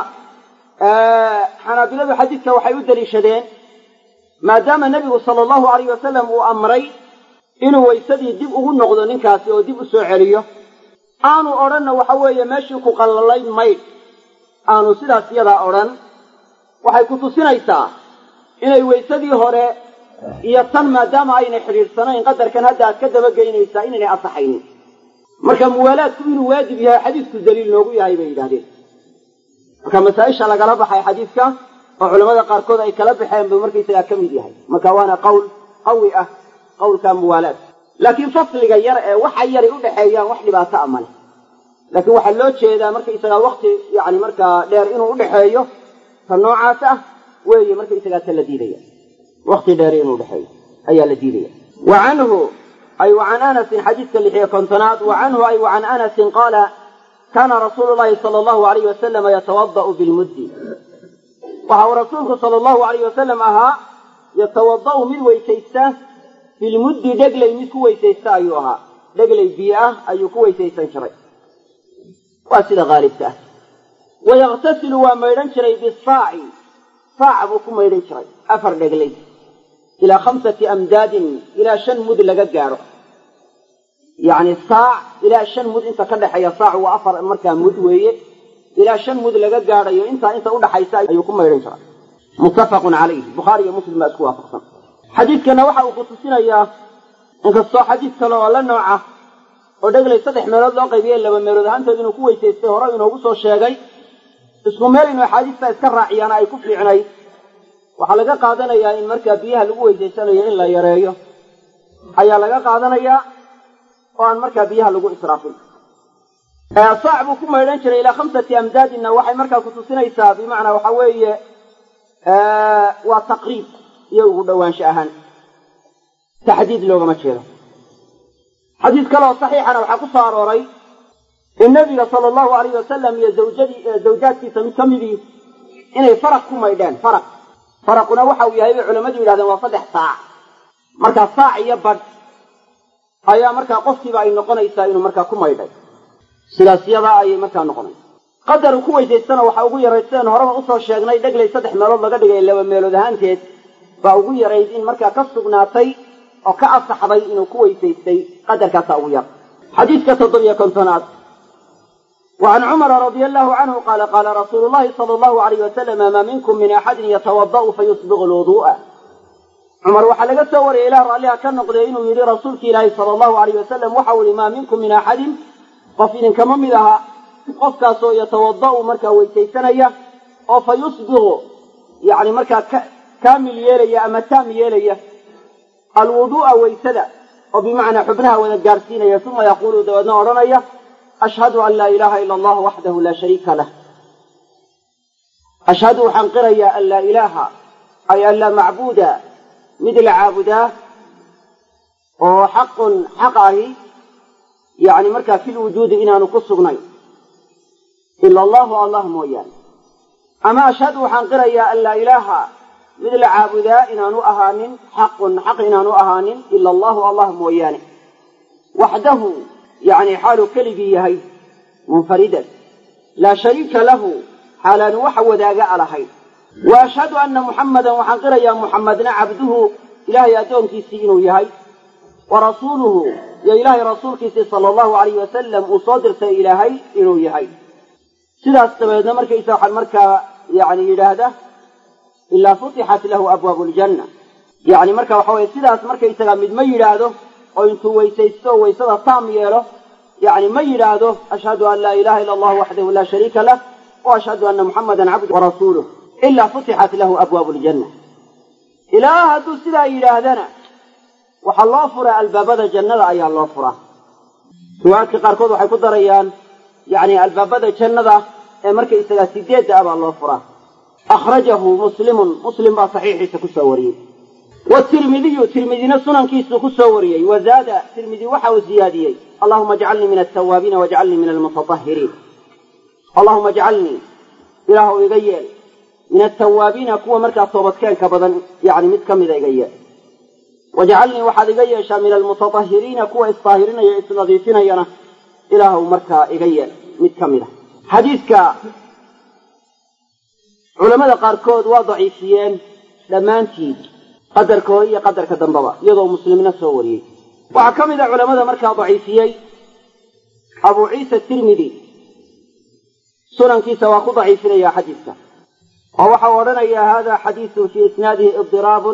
xanaabiladu xadiidka waxay u daliishadeen maadaama nebigu sala allahu alayh wasalam uu amray inuu waysadii dib ugu noqdo ninkaasi oo dib u soo celiyo aanu odhanna waxa weeye meeshii ku qallalayd maydh aanu sidaas yadaa odhan waxay ku tusinaysaa inay waysadii hore iyo tan maadaama aynay xidhiidhsanayn qadarkan hadda aad ka dabageynaysaa inaynay asaxaynin marka muwaalaadku inuu waajib yahay xadiidku daliil noogu yahay bay yidhahdeen marka masaa-isha lagala baxay xadiidka oo culamada qaarkood ay kala baxeen buu markaysagaa ka mid yahay marka waana qowl qawi ah qowlka muwaalaad laakiin fasliga yar ee waxa yaray u dhexeeyaan wax dhibaato a male laakiin waxaa loo jeedaa markaysagaa wakti yani markaa dheer inuu udhexeeyo ta noocaas ah weeye markaysagaa ta la diidaya wakti dheer inuu udhexeeyo ayaa la diidaya wa canhu ay wa can anasin xadiidka lixiyo kontonaad wa canhu ay wa can anasin qaala kaana rasuulu llahi sala allahu alayh wasalama yatawada'u bilmuddi waxa uu rasuulku sala allahu alayh wasalam ahaa yatawada'u mid weysaysta bilmuddi dhegley mid ku weysaysta ayuu ahaa dhegley biyo ah ayuu ku weysaysan jiray waa sida haalibka ah wayaktasilu waa maydhan jiray bisaaci saac buu ku maydhan jiray afar dhegley ilaa khamsati amdaadin ilaa shan mud laga gaadho yacni saac ilaa shan mud inta ka dhexeeya saac waa afar markaa mud weeye ilaa shan mud laga gaadhayo intaa inta udhaxaysa ayuu ku maydhan jiray muttafaqun calayh bukhaari iyo muslim baa isku waafaqsan xadiidkana waxa uu kutusinayaa inkastoo xadiid kale oo la nooca oo dhegley saddex meelood loo qaybiyey laba meelood ahaanteed inuu ku weysaystay hore inoogu soo sheegay isku meel inuu axaadiista iska raaciyaana ay ku fiicnay waxaa laga qaadanayaa in markaa biyaha lagu weysaysanayo in la yareeyo ayaa laga qaadanayaa oo aan markaa biyaha lagu israafin saac buu ku maydhan jiray ilaa khamsati amdaadinna waxay markaa kutusinaysaa bimacnaa waxa weeye waa taqriib iyo ugu dhowaansho ahaan taxdiid loogama jeedo xadiis kaleoo saxiixana waxaa ku soo arooray in nabiga sala allahu alayh wasalam iyo zawjadii zawjaadkiisa mid ka midii inay faraq ku maydheen faraq faraquna waxa uu yahay bay culammadu yidhahdeen waa saddex saac markaa saac iyo badh ayaa markaa qofkiiba ay noqonaysaa inuu markaa ku maydhay sidaas yadaa ayay markaa noqonaysa qadar uu ku weysaystana waxaa ugu yarayd sidaan horeba usoo sheegnay dhegley saddex meelood laga dhigay laba meelood ahaanteed baa ugu yarayd in markaa ka sugnaatay oo ka asaxday inuu ku weysaystay qadarkaasaa ugu yar xadiidka toddobiyo kontonaad wa can cumara radia allahu canhu qaala qaala rasuulu llahi sala allahu alayh wasalama maa minkum min axadin yatawada'u fayusbiqu lwuduu'a cumar waxaa laga soo wariyay ilah raalliha ka noqdee inuu yidhi rasuulki ilaahi sala allahu alayh wasalam waxau yihi maa minkum min axadin qof idinkama mid aha qofkaasoo yatawada'u markaa weysaysanaya oo fa yusbiqu yani markaa kaamil yeelaya ama taam yeelaya alwuduu'a weysada oo bimacnaa xubnaha wada gaarsiinaya uma yaquulu dabeedna odhanaya ashhadu an laa ilaaha ila allah waxdahu laa shariika lah ashhadu waxaan qirayaa an laa ilaaha ay an laa macbuuda mid la caabudaa oo xaqun xaq ahi yani markaa fi lwujuudi inaanu ku sugnayn ila allahu allah mooyaane ama ashhadu waxaan qirayaa an laa ilaaha mid la caabudaa inaanu ahaanin xaqun xaq inaanu ahaanin ila allahu allah mooyaane waxdahu yani xaaluu keligii yahay munfaridan laa shariika lahu xaalaanu waxa wadaaga a lahayn wa ashhadu anna muxammadan waxaan qirayaa muxammadna cabduhu ilaahay addoonkiisii inuu yahay wa rasuuluhu iyo ilaahay rasuulkiisii sala allahu alayh wasalam uu soo dirtay ilaahay inuu yahay sidaas dabeedna markaysa waxaan markaa yani yidhaahda ilaa futixat lahu abwaabu ljanna yani marka waxa weye sidaas markaysaga mid ma yidhaahdo oo intuu weysaysto oo waysada taam yeelo yani ma yidhaahdo ashhadu an laa ilaha ila allah waxdahu laa shariika lah wa ashhadu anna muxamadan cabdu warasuuluh ilaa futixat lahu abwaabu ljanna ilaa hadduu sidaa yidhaahdana waxaa loo furaa albaabada jannada ayaa loo furaa riwaayadka qaarkood waxay ku darayaan yani albaabada jannada ee markaysagaa sideedda ah baa loo furaa akhrajahu muslimun muslim baa saxiixiisa kusoo wariyey watirmidiyu tirmidina sunankiisuu ku soo wariyey wazaada tirmidi waxa uu ziyaadiyey allahuma ajcalnii min altawaabiina wajcalnii min almutatahhiriin allahuma ajcalnii ilaahw iga yeel min altawaabiina kuwa markaa toobadkeenka badan yani mid ka mida iga yeel wajcalnii waxaad iga yeeshaa min almutatahhiriina kuwa isdaahirinaya isnadiifinayana ilaahw markaa iga yeel mid ka mid a xadiidka culamada qaarkood waa daciifiyeen dhammaantii qadarka hore iyo qadarka dambaba iyadoo muslimna soo wariyey waxaa ka mid a culamada markaa daciifiyey abu ciisa tirmidi sunankiisa waa ku daciifinaya xadiidka oo waxau odhanayaa hada xadiisun fii isnaadihi idiraabun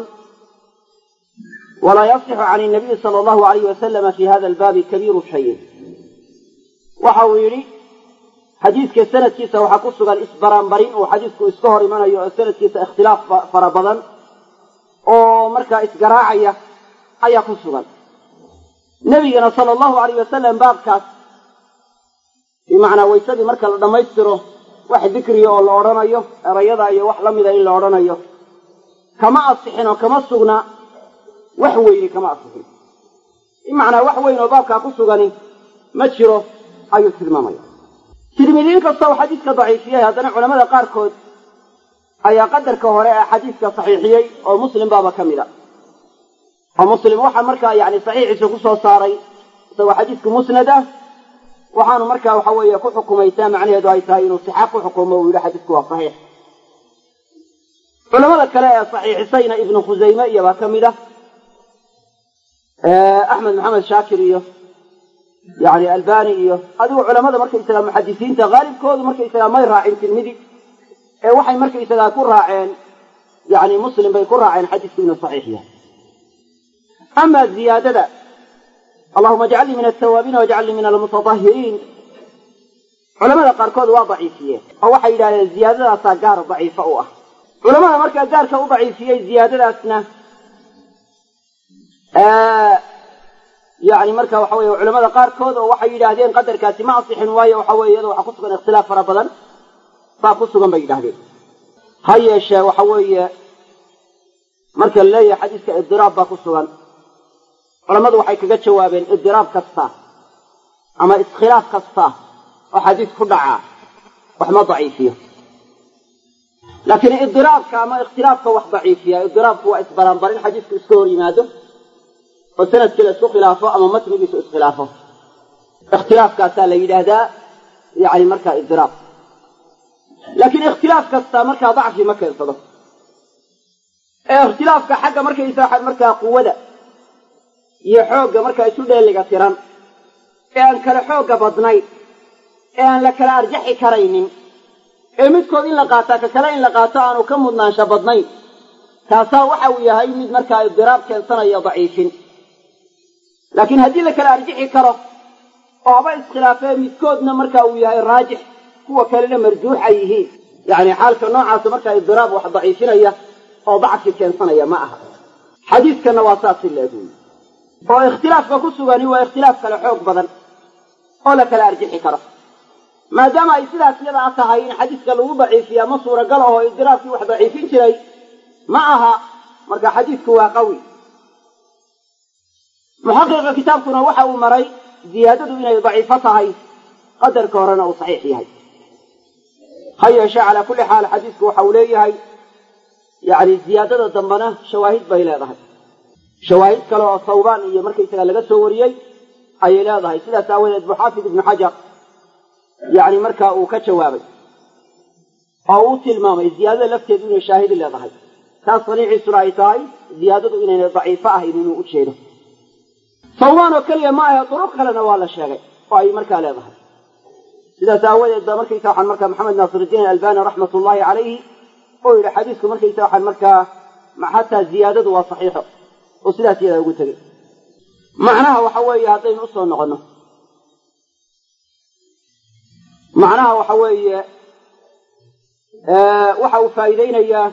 walaa yasixu can inabiyi sala allahu alayh wasalama fi hada albaabi kabiiru shayin waxa uu yidhi xadiidka sanadkiisa waxaa ku sugan isbaraanbarin uu xadiidku iska hor imanayo oo sanadkiisa ikhtilaaf fara badan oo markaa isgaraacaya ayaa ku sugan nebigana sala allahu alayh wasalam baabkaas bimacnaa waysadii marka la dhammaystiro wax dikriya oo la odhanayo erayada iyo wax la mida in la odhanayo kama asixin oo kama sugna wax weyni kama asixin bimacnaa wax weyn oo baabkaa ku sugani ma jiro ayuu tilmaamaya tirmidiin kasta uu xadiiska daciifiyey haddana culamada qaarkood ayaa qadarka hore ee xadiiska saxiixiyey oo muslim baaba ka mid a oo muslim waxaa markaa yani saxiixiisa ku soo saaray isagoo xadiisku musnad ah waxaanu markaa waxa weeye ku xukumaysaa macnaheedu ay tahay inuu sixa ku xukumo uu yidhi xadiisku waa saxiix culamada kale ee saxiixisayna ibnu khusayme iyobaa ka mid ah axmed maxamed shaakir iyo yani albani iyo adigu culamada markaysagaa muxadisiinta haalibkoodu markaysagaa may raacin tirmidi ee waxay markaysagaa ku raaceen yani muslim bay ku raaceen xadiisku inuu saxiix yahay ama ziyaadada allahuma ajcalnii min altawaabiina wajcalnii min almutatahiriin culamada qaarkood waa daciifiyeen oo waxay yidhahdeen ziyaadadaasaa gaar daciifo u ah culamada markaa gaarka u daciifiyey ziyaadadaasna yani marka waxa weye culamada qaarkood oo waxay yidhaahdeen qadarkaasi ma asixin waayo waxa weye iyada waxaa ku sugan ikhtilaaf fara badan saa ku sugan bay yidhahdeen ha yeeshee waxa weeye marka la leeyahay xadiiska idiraab baa ku sugan culammadu waxay kaga jawaabeen idiraab kasta ama iskhilaaf kasta oo xadiis ku dhacaa wax ma daciifiyo laakiin idiraabka ama ikhtilaafka wax daciifiya idiraabku waa isbaraanbarin xadiisku iska hor yimaado oo sanadkii la isku khilaafo ama matnigiisu iskhilaafo ikhtilaafkaasaa la yidhaahdaa yani markaa idiraab laakiin ikhtilaaf kasta markaa dacfi ma keensado ee ikhtilaafka xagga markaysa markaa quwada iyo xoogga markaa isu dheeliga tiran ee aan kale xoogga badnayn ee aan la kala arjaxi karaynin ee midkood in la qaataa ka kale in la qaato aanu ka mudnaansha badnayn kaasaa waxa uu yahay mid markaa idiraab keensanaya daciifin laakiin haddii la kala arjixi karo oo haba iskhilaafee midkoodna marka uu yahay raajix kuwa kalena marjuux ay yihiin yacni xaalka noocaasa markaa idiraab wax daciifinaya oo dacfi keensanaya ma aha xadiiskanna waa saas si leeg wey oo ikhtilaafka ku sugani waa ikhtilaaf kale xoog badan oo la kala arjixi karo maadaama ay sidaas yadaa tahay in xadiiska lagu daciifiyaa ma suuragal ahoo idiraabkii wax daciifin jiray ma aha marka xadiisku waa qawi muxaqiqa kitaabkuna waxa uu maray ziyaadadu inay daciifo tahay qadarka horena uu saxiix yahay ha yeeshee calaa kulli xaal xadiisku waxa uu leeyahay yani ziyaadada dambena shawaahid bay leedahay shawaahid kale oo sawbaan iyo markaysaga laga soo wariyey ayay leedahay sidaas aawadeed buu xaafid ibnu xajar yani markaa uu ka jawaabay oo uu tilmaamay ziyaadada lafteedu inay shaahidi leedahay taas saniiciisuna ay tahay ziyaadadu inaynay daciifo ahayn inuu u jeedo sawbaan oo keliya ma ahe duruq kalena waa la sheegay oo ay markaa leedahay sidaas aawadeed ba markaysa waxaan markaa maxamed naasiruddiin albani raxmat ullaahi calayhi oo yidhi xadiisku markaysa waxaan markaa xataa ziyaadadu waa saxiixo oo sidaas iyadaa ugu tegey macnaha waxa weeye haddaynu usoo noqonno macnaha waxa weeye waxa uu faa'iideynayaa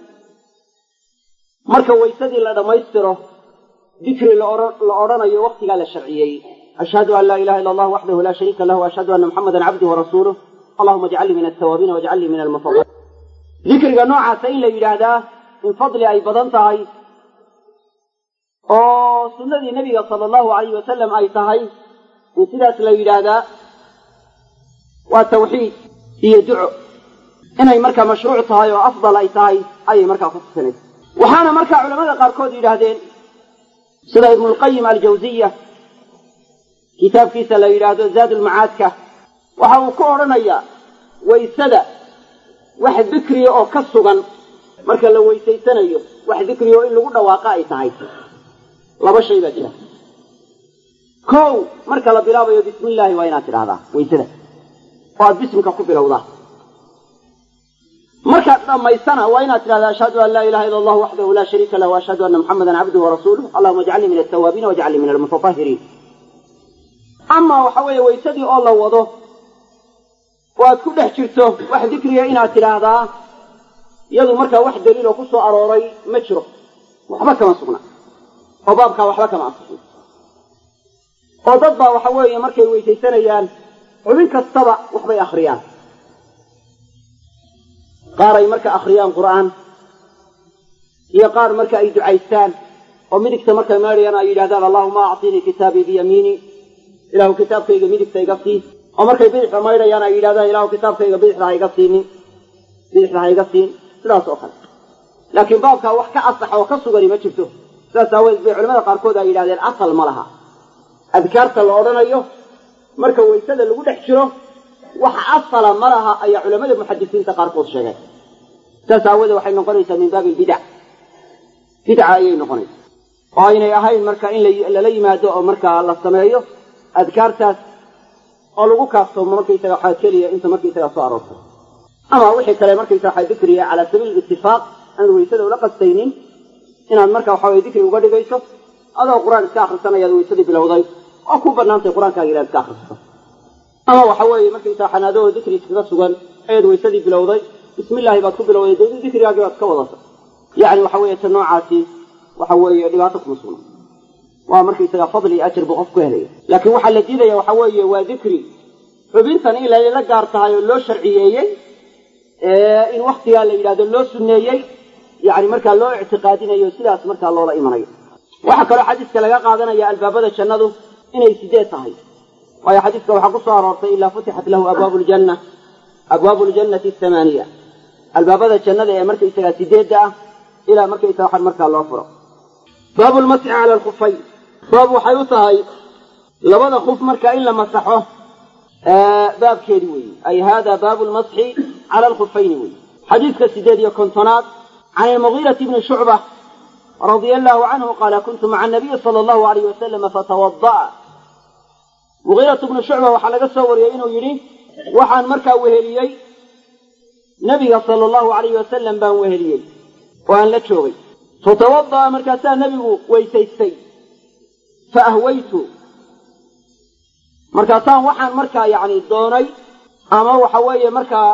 marka waysadii la dhammaystiro dikri la odhanayo waktigaa la sharciyeeyey ashhadu an laa ilaha illa allah waxdahu laa shariika lah ashhadu anna muxamadan cabduhu warasuuluh allahuma ajcalnii min altawaabiina wajcalnii min almutadaliin dikriga noocaasa in la yidhaahdaa in fadli ay badan tahay oo sunnadii nebiga sala allahu alayh wasalam ay tahay in sidaas la yidhaahdaa waa tawxiid iyo duco inay markaa mashruuc tahay oo afdal ay tahay ayay markaa ku tusinaysa waxaana markaa culamada qaarkood yidhaahdeen sida ibnulqayim aljawsiya kitaabkiisa la yidhaahdo zaadulmacaadka waxa uu ku odhanayaa waysada wax dikriya oo ka sugan marka la weysaysanayo wax dikriya oo in lagu dhawaaqa ay tahay laba shay baa jira kow marka la bilaabayo bismi illaahi waa inaad tidhahdaa waysada oo aad bisimka ku bilowdaa markaad dhammaysana waa inaad tidhahda ashhadu an laa ilaha illa allah waxdahu laa shariika lah waashhadu anna muxamadan cabduhu warasuuluh allahuma ajcalnii min altawaabiina wajcalnii min almutatahiriin amaa waxa weeye waysadii oo la wado oo aad ku dhex jirto wax dikriga inaad tidhaahdaa iyadu markaa wax daliiloo ku soo arooray ma jiro waxba kama sugna oo baabkaa waxba kama ansixin oo dad baa waxa weeye markay weysaysanayaan xubin kastaba waxbay akhriyaan qaar ay marka akhriyaan qur'aan iyo qaar marka ay ducaystaan oo midigta markay meedhayaan ay yidhahdaan allahuma actinii kitaabii biyamiini ilahu kitaabkayga midigta iga sii oo markay bidixda maydhayaan ay yidhahdaan ilahu kitaabkayga bidixda ha iga siinin bidixda ha iga siin sidaas oo kale laakiin baabkaa wax ka asaxa oo ka sugani ma jirto sidaas aawadeed bay culamada qaarkood ay yidhahdeen asal ma laha adkaarta la odhanayo marka waysada lagu dhex jiro wax asala ma laha ayaa culamada muxadisiinta qaarkood sheegeen sidaas aawoodee waxay noqonaysaa min baabi albidac bidca ayay noqonaysaa oo aynay ahayn marka in lala yimaado oo markaa la sameeyo adkaartaas oo lagu kaaftoomo markaysaga waxaa keliya inta markaysaga soo aroortay ama wixii kale markaysa waxaa dikriga calaa sabiili itifaaq aan waysada ula qastaynin inaad marka waxa weye dikri uga dhigayso adoo qur-aan iska akhrisanayaad waysadii bilowday oo ku banaantay qur-aankaaga inaad iska akhrisato ama waxa weeye markaysaa xanaadoo dikri iskaga sugan ayaad waysadii bilowday bismi illaahi baad ku bilowday dee dikrigaagii baad ka wadata yacni waxa weeye ta noocaasi waxa weeye dhibaato kuma sugna waa markaysaga fadli iyo ajir buu qof ku helaya laakiin waxaa la diidaya waxa weeye waa dikri xubintan in layla gaar tahay oo loo sharciyeeyey in waktigaa la yidhahdo loo sunneeyey yani markaa loo ictiqaadinayo sidaas markaa loola imanayo waxaa kaloo xadiiska laga qaadanaya albaabada jannadu inay sideed tahay waayo xadiiska waxaa ku soo aroortay ilaa futixat lahu abwaabu ljanna abwaabu ljannati thamaaniya albaabada jannada ee markaysagaa sideedda ah ilaa markaysaga waxan markaa loo furo baabu lmasxi cala alkhufayn baab waxay u tahay labada khuf marka in la masaxo baabkeedi weeye ay hada baabu lmasxi cala alkhufayni weeye xadiiska sideed iyo kontonaad can ilmugiirati bni shucba radia allahu canhu qaala kuntu maca anabiyi sala allahu alayh wasalama fatawada'a mugiiratu bnu shucba waxaa laga soo wariyey inuu yidhi waxaan markaa weheliyey nebiga sala allahu alayh wasalam baan weheliyey oo aan la joogay fatawada'a markaasaa nebigu weysaystay fa ahwaytu markaasaan waxaan markaa yacni doonay ama waxa weeye markaa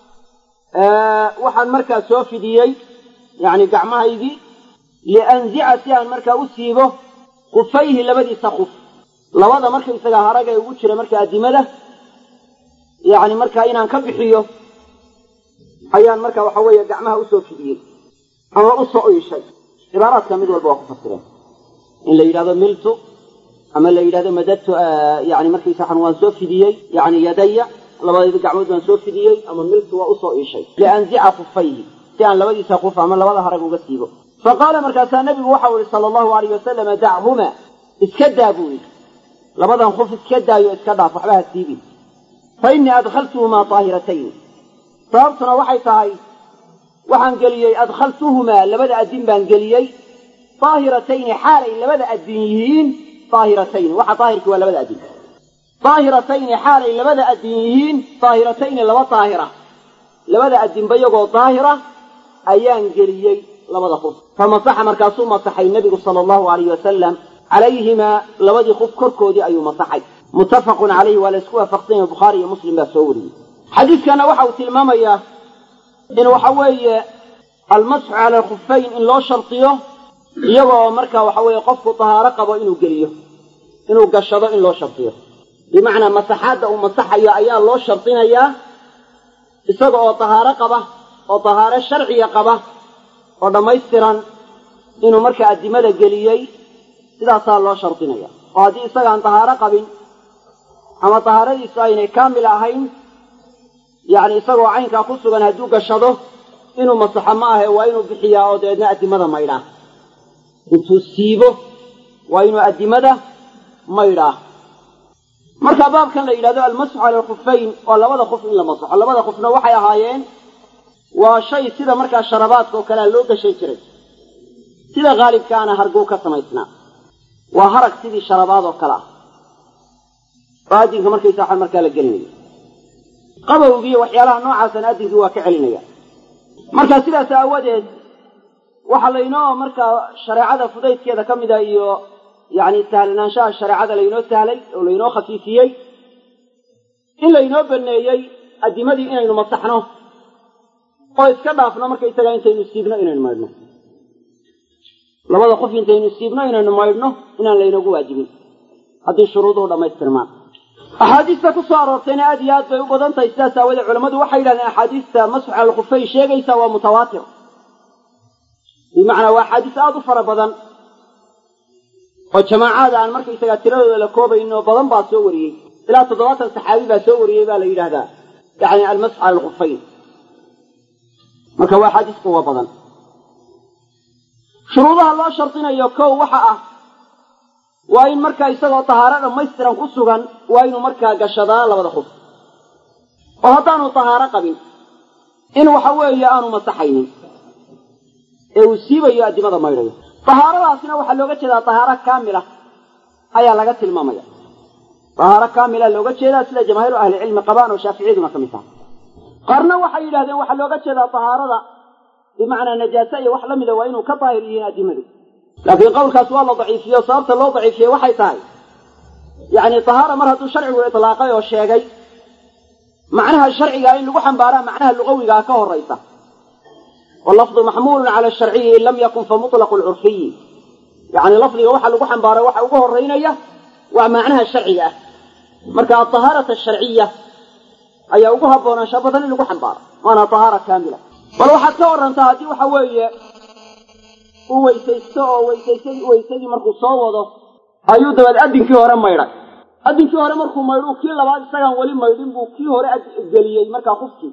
waxaan markaa soo fidiyey yacni gacmahaygii lianzica si aan markaa u siibo khufayhi labadiisa khuf labada markaysaga harag ee ugu jira marka addimada yacni markaa inaan ka bixiyo ayaan marka waxa weeye gacmaha usoo fidiyey ama usoo iishay cibaaraadka mid walba waa ku fasireen in la yidhahdo miltu ama la yidhahdo madadtu yani markaysa waxan waan soo fidiyey yani yadaya labadayda gacmood baan soo fidiyey ama miltu waa usoo iishay lianzica khufayhi si aan labadiisa khuf ama labada harag uga siibo fa qaala markaasaa nabigu waxau yihi sala allahu alayh wasalama dachuma iska daa buu yidhi labadan khuf iska daayo iska dhaaf waxba ha siibin fa innii adkhaltuhumaa daahiratayn sababtuna waxay tahay waxaan geliyey adkhaltuhumaa labada addin baan geliyey daahiratayni xaalay labada addin yihiin daahiratayni waxa daahirkii waa labada addin daahiratayni xaalay labada addin yihiin daahiratayni laba daahira labada addinba iyagoo daahira ayaan geliyey labada khuf fa masaxa markaasuu masaxay nebigu sala allahu alayh wasalam calayhimaa labadii khuf korkoodii ayuu masaxay muttafaqun calayhi waa la isku waafaqsanya bukhaari iyo muslim baa soo wariyey xadiidkana waxa uu tilmaamayaa in waxa weeye almasxu cala alkhufayn in loo shardiyo iyagoo marka waxa weeye qofku dahaaro qabo inuu geliyo inuu gashado in loo shardiyo bimacnaa masaxaadda uu masaxayo ayaa loo shardinayaa isaga oo dahaaro qaba oo dahaaro sharciga qaba oo dhammaystiran inuu marka addimada geliyey sidaasaa loo shardinaya oo haddii isagaan dahaaro qabin ama dahaaradiisu aynay kaamil ahayn yacni isagoo caynkaa ku sugan hadduu gashado inuu masaxo ma ahe waa inuu bixiyaa oo dabeedna addimada maydhaa intuu siibo waa inuu addimada maydhaa marka baabkan la yidhahdo almasxu cala alkhufayn waa labada khuf in la masaxo labada khufna waxay ahaayeen waa shay sida markaa sharabaadka oo kalea loo gashan jiray sida haalibkaana harguu ka samaysnaa waa harag sidii sharabaad oo kale ah oo addinka markaysa waxaan markaa la gelinayo qabowgiiyo waxyaalaha noocaasana addinkii waa ka celinaya marka sidaas aawadeed waxaa laynoo markaa shareecada fudaydkeeda ka mida iyo yacni sahlanaanshaha shareecada laynoo sahlay oo laynoo khafiifiyey in laynoo baneeyey addimadii inaynu masaxno oo iska dhaafno markaysagaa intaynu siibno inaynu maydhno labada qof intaynu siibno inaynu maydhno inaan laynoogu waajibin haddii shuruuduhu dhammaystirmaan axaadiista ku soo aroortayna aad iyo aad bay u badan tahay sidaas aawadee culammadu waxay yidhahdeen axaadiista masxu cala alkhufay sheegaysa waa mutawaatir bimacnaa waa axaadiis aad u fara badan oo jamaacaada aan markaysagaa tiradooda la koobayn oo badan baa soo wariyey ilaa toddobaatan saxaabi baa soo wariyey baa la yidhaahdaa yacni almasxu cala alkhufayn marka waa axaadiis kuwa badan shuruudaha loo shardinayo kow waxa ah waa in markaa isagoo tahaaro dhammaystiran ku sugan waa inuu markaa gashadaa labada qof oo haddaanu tahaaro qabin in waxa weeye aanu masaxaynin ee uu siibayo addimada maydhayo tahaaradaasina waxaa looga jeedaa tahaaro kaamila ayaa laga tilmaamaya tahaaro kaamila looga jeedaa sida jamaahiiru ahlicilmi qabaan oo shaaficiyaduna ka mid taha qaarna waxay yidhahdeen waxaa looga jeedaa tahaarada bimacnaa najaase iyo wax la mida waa inuu ka daahir yihiin addimadu laakiin qowlkaas waa la daciifiyo sababta loo daciifiyey waxay tahay yacni tahaara mar hadduu sharcigu itlaaqay oo sheegay macnaha sharcigaa in lagu xambaaraa macnaha lugawigaa ka horaysa wallafdu maxmuulun cala sharciyi in lam yakun fa mutlaqu lcurfiyi yacni lafdiga waxa lagu xambaaray waxa ugu horeynaya waa macnaha sharciga ah marka atahaarata asharciya ayaa ugu haboonaansha badan in lagu xambaaro waana tahaara kaamila bal waxaad ka warantaa haddii waxa weeye uu weysaysto oo weysaysad weysadii markuu soo wado ayuu dabeed addinkii hore maydhay addinkii hore markuu maydhuu kii labaad isagaan weli maydhin buu kii hore geliyey markaa qufkii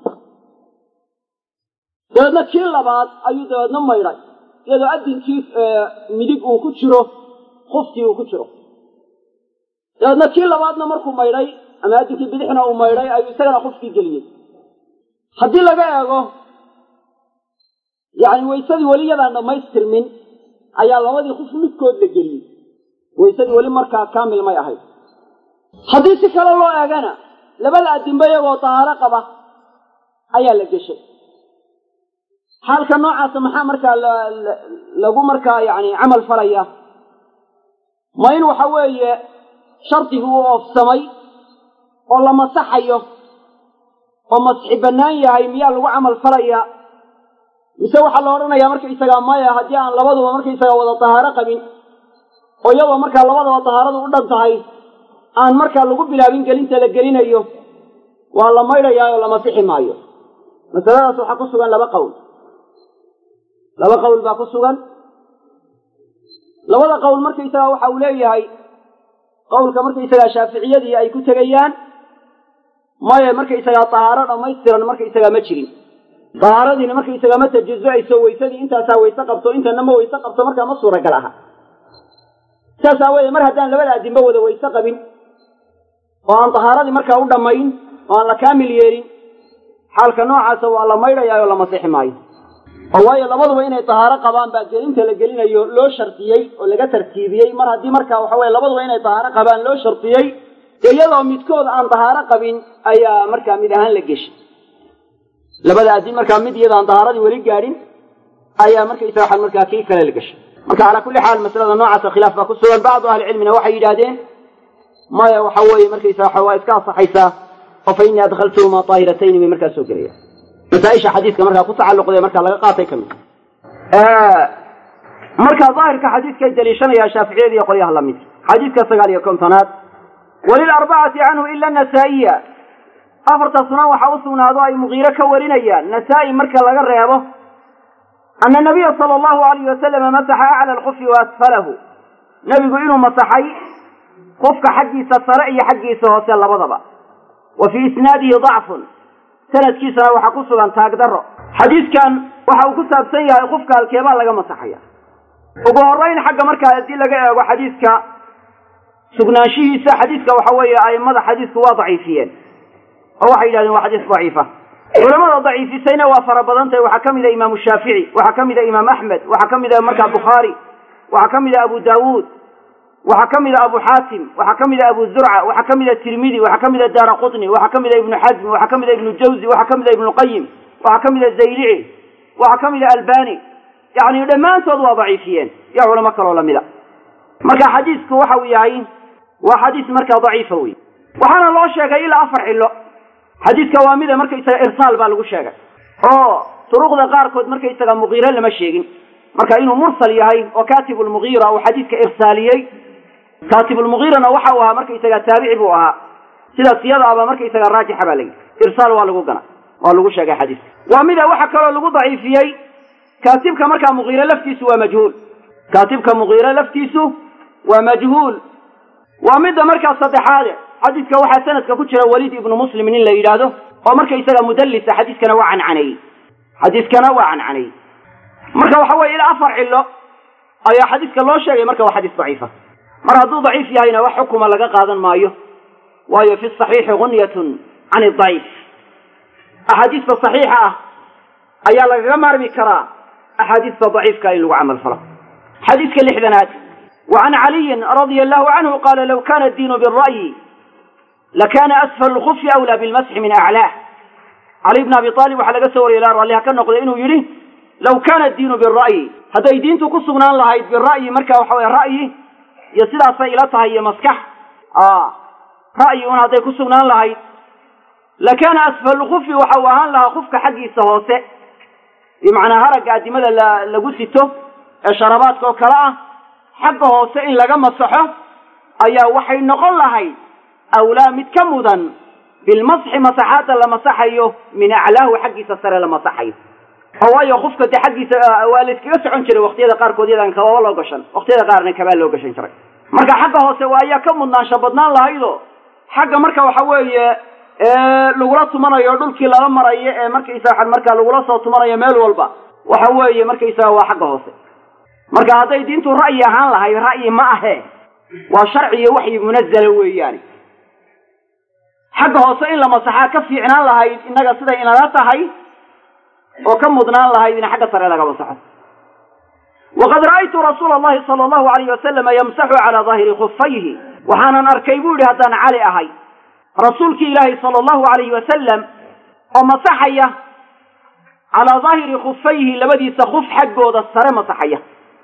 dabeedna kii labaad ayuu dabeedna maydhay iyadoo addinkii midig uu ku jiro qufkii uu ku jiro dabeedna kii labaadna markuu maydhay ama addinkii bidixna uu maydhay ayuu isagana qufkii geliyey haddii laga eego yacni waysadii weli yadaan dhammaystirmin ayaa labadii qof midkood la geliyey waysadii weli markaa kaamil may ahayd haddii si kale loo eegana labada addimbe iyagoo tahaaro qaba ayaa la geshay xaalka noocaasa maxaa markaa lagu markaa yacni camal falaya ma in waxa weeye shardigii uu oofsamay oo la masaxayo oo masxi bannaan yahay miyaa lagu camal falaya mise waxaa la odhanayaa markaysagaa maya haddii aan labaduba markaysagaa wada tahaaro qabin oo iyadoo markaa labadaba tahaaradu u dhan tahay aan markaa lagu bilaabin gelinta la gelinayo waa la maydhayaa oo la masixi maayo masaladaas waxaa ku sugan laba qowl laba qowl baa ku sugan labada qowl markaysagaa waxa uu leeyahay qowlka markaysagaa shaaficiyadii ay ku tegayaan maya markaysagaa tahaaro dhammaystiran markaysagaa ma jirin dahaaradiina markaysagaa ma tajazuayso waysadii intaasaa wayse qabto intana ma wayse qabto markaa ma suuragal aha saas aawoodee mar haddaan labada addimbe wada wayse qabin oo aan tahaaradii markaa u dhammayn oo aan la kaamil yeelin xaalka noocaasa waa la maydhayaa oo la masixi maayo oo waayo labaduba inay tahaaro qabaan baa gelinta la gelinayo loo shardiyey oo laga tartiibiyey mar haddii markaa waxa weye labaduba inay tahaaro qabaan loo shardiyey dee iyadoo midkood aan tahaaro qabin ayaa markaa mid ahaan la geshay labada addin markaa mid iyadaan tahaaradii weli gaadhin ayaa markaysa waxaan markaa kii kale la gashay marka calaa kulli xaal masalada noocaasa khilaaf baa ku sugan bacdu ahlicilmina waxay yidhaahdeen maya waxa weeye markaysa waxa waa iska asaxaysaa oo fa innii adkhaltuhuma taahiratayni bay markaa soo gelaya masaaisha xadiiska markaa ku tacalluqdee markaa laga qaatay ka mid marka daahirka xadiiskay daliishanaya shaaficiyada iyo qolyaha lamid xadiiska sagaal iyo kontonaad walilarbacati canhu ila nasaa'iya afarta sunan waxa u sugnaado ay mugiiro ka warinayaan nasaa-i marka laga reebo ana nabiya sala allahu alayh wasalama masaxa acla alkufi wa asfalahu nebigu inuu masaxay qufka xaggiisa sare iyo xaggiisa hoose labadaba wa fii isnaadihi dacfun sanadkiisana waxaa ku sugan taagdaro xadiidkan waxa uu ku saabsan yahay qofka halkeebaa laga masaxaya ugu horeyn xagga markaa haddii laga eego xadiidka sugnaanshihiisa xadiidka waxa weeye aimada xadiidku waa daciifiyeen oo waxay yidhahdeen waa xadiis daciifa culamada daciifisayna waa fara badan tahay waxaa ka mid a imaamu shaafici waxaa ka mid a imaam axmed waxaa ka mid a markaa bukhaari waxaa ka mid a abu daawuud waxaa ka mid a abu xaatim waxaa ka mid a abu zurca waxaa ka mid a tirmidi waxaa ka mid a daara qutni waxaa ka mid a ibnu xasmi waxaa ka mid a ibnu jawzi waxaa ka mid a ibnu qayim waxaa ka mid a zaylici waxaa ka mid a albani yacni dhammaantood waa daciifiyeen iyo culamo kaloo lamida marka xadiisku waxa uu yahay waa xadiis markaa daciifa wey waxaana loo sheegay ilaa afar xillo xadiidka waa mida markaysaga irsaal baa lagu sheegay oo duruqda qaarkood markaysaga mugiire lama sheegin marka inuu mursal yahay oo katib lmugiira uu xadiidka irsaaliyey katib lmugiirana waxa uu ahaa markaysaga taabici buu ahaa sidaas iyada aba markaysaga raajixa baa layidhi irsaal waa lagu gana waa lagu sheegay xadiiska waa mida waxa kaloo lagu daciifiyey kaatibka markaa mugiire laftiisu waa majhuul kaatibka mugiire laftiisu waa majhuul waa midda markaa saddexaade xadiidka waxaa sanadka ku jira waliid ibnu muslim nin la yidhaahdo oo markaysaga mudallisa xadiiskana waa cancaneeyey xadiiskana waa cancaneeyey marka waxa weye ilaa afar cillo ayaa xadiiska loo sheegay marka waa xadiis daciifa mar hadduu daciif yahayna wax xukuma laga qaadan maayo waayo fi saxiixi gunyatun can idaciif axaadiista saxiixa ah ayaa lagaga maarmi karaa axaadiista daciifka in lagu camal falo xadiiska lixdanaad wa can caliyin radia allahu canhu qaala law kana addiinu bira'yi lakana asfal lkufi awlaa bilmasxi min aclaah cali bn abi aalib waxaa laga soo wariyay ilaa ralliha ka noqday inuu yidhi law kana addiinu bira'yi hadday diintu ku sugnaan lahayd bira'yi marka waxa weye ra'yi iyo sidaasay ila tahay iyo maskax ra'yi un hadday ku sugnaan lahayd lakana asfal lkufi waxa uu ahaan lahaa kufka xaggiisa hoose bimacnaa haragga addimada la lagu sito ee sharabaadka oo kale ah xagga hoose in laga masaxo ayaa waxay noqon lahayd awlaa mid ka mudan bilmasxi masaxaadda la masaxayo min aclaahu xaggiisa sare la masaxayo oo waayo qofka dee xaggiisa waa la iskaga socon jiray waqtiyada qaarkood yadaan kababa loo gashan waqtiyada qaarna kabaa loo gashan jiray marka xagga hoose waa ayaa ka mudnaansha badnaan lahaydo xagga marka waxa weeye lagula tumanayo dhulkii lala marayo ee markaysaa markaa lagula soo tumanayo meel walba waxa weeye markaysaga waa xagga hoose marka hadday diintu ra'yi ahaan lahayd ra'yi ma ahe waa sharci iyo waxyi munazala weeyaani xagga hoose in la masaxaa ka fiicnaan lahayd innaga siday inala tahay oo ka mudnaan lahayd in xagga sare laga masaxo waqad ra'aytu rasuula allahi sala allahu alayh wasalama yamsaxu calaa daahiri khufayhi waxaanan arkay buu yihi haddaan cali ahay rasuulkii ilaahi sala allahu alayhi wasalam oo masaxaya calaa daahiri khufayhi labadiisa khuf xaggooda sare masaxaya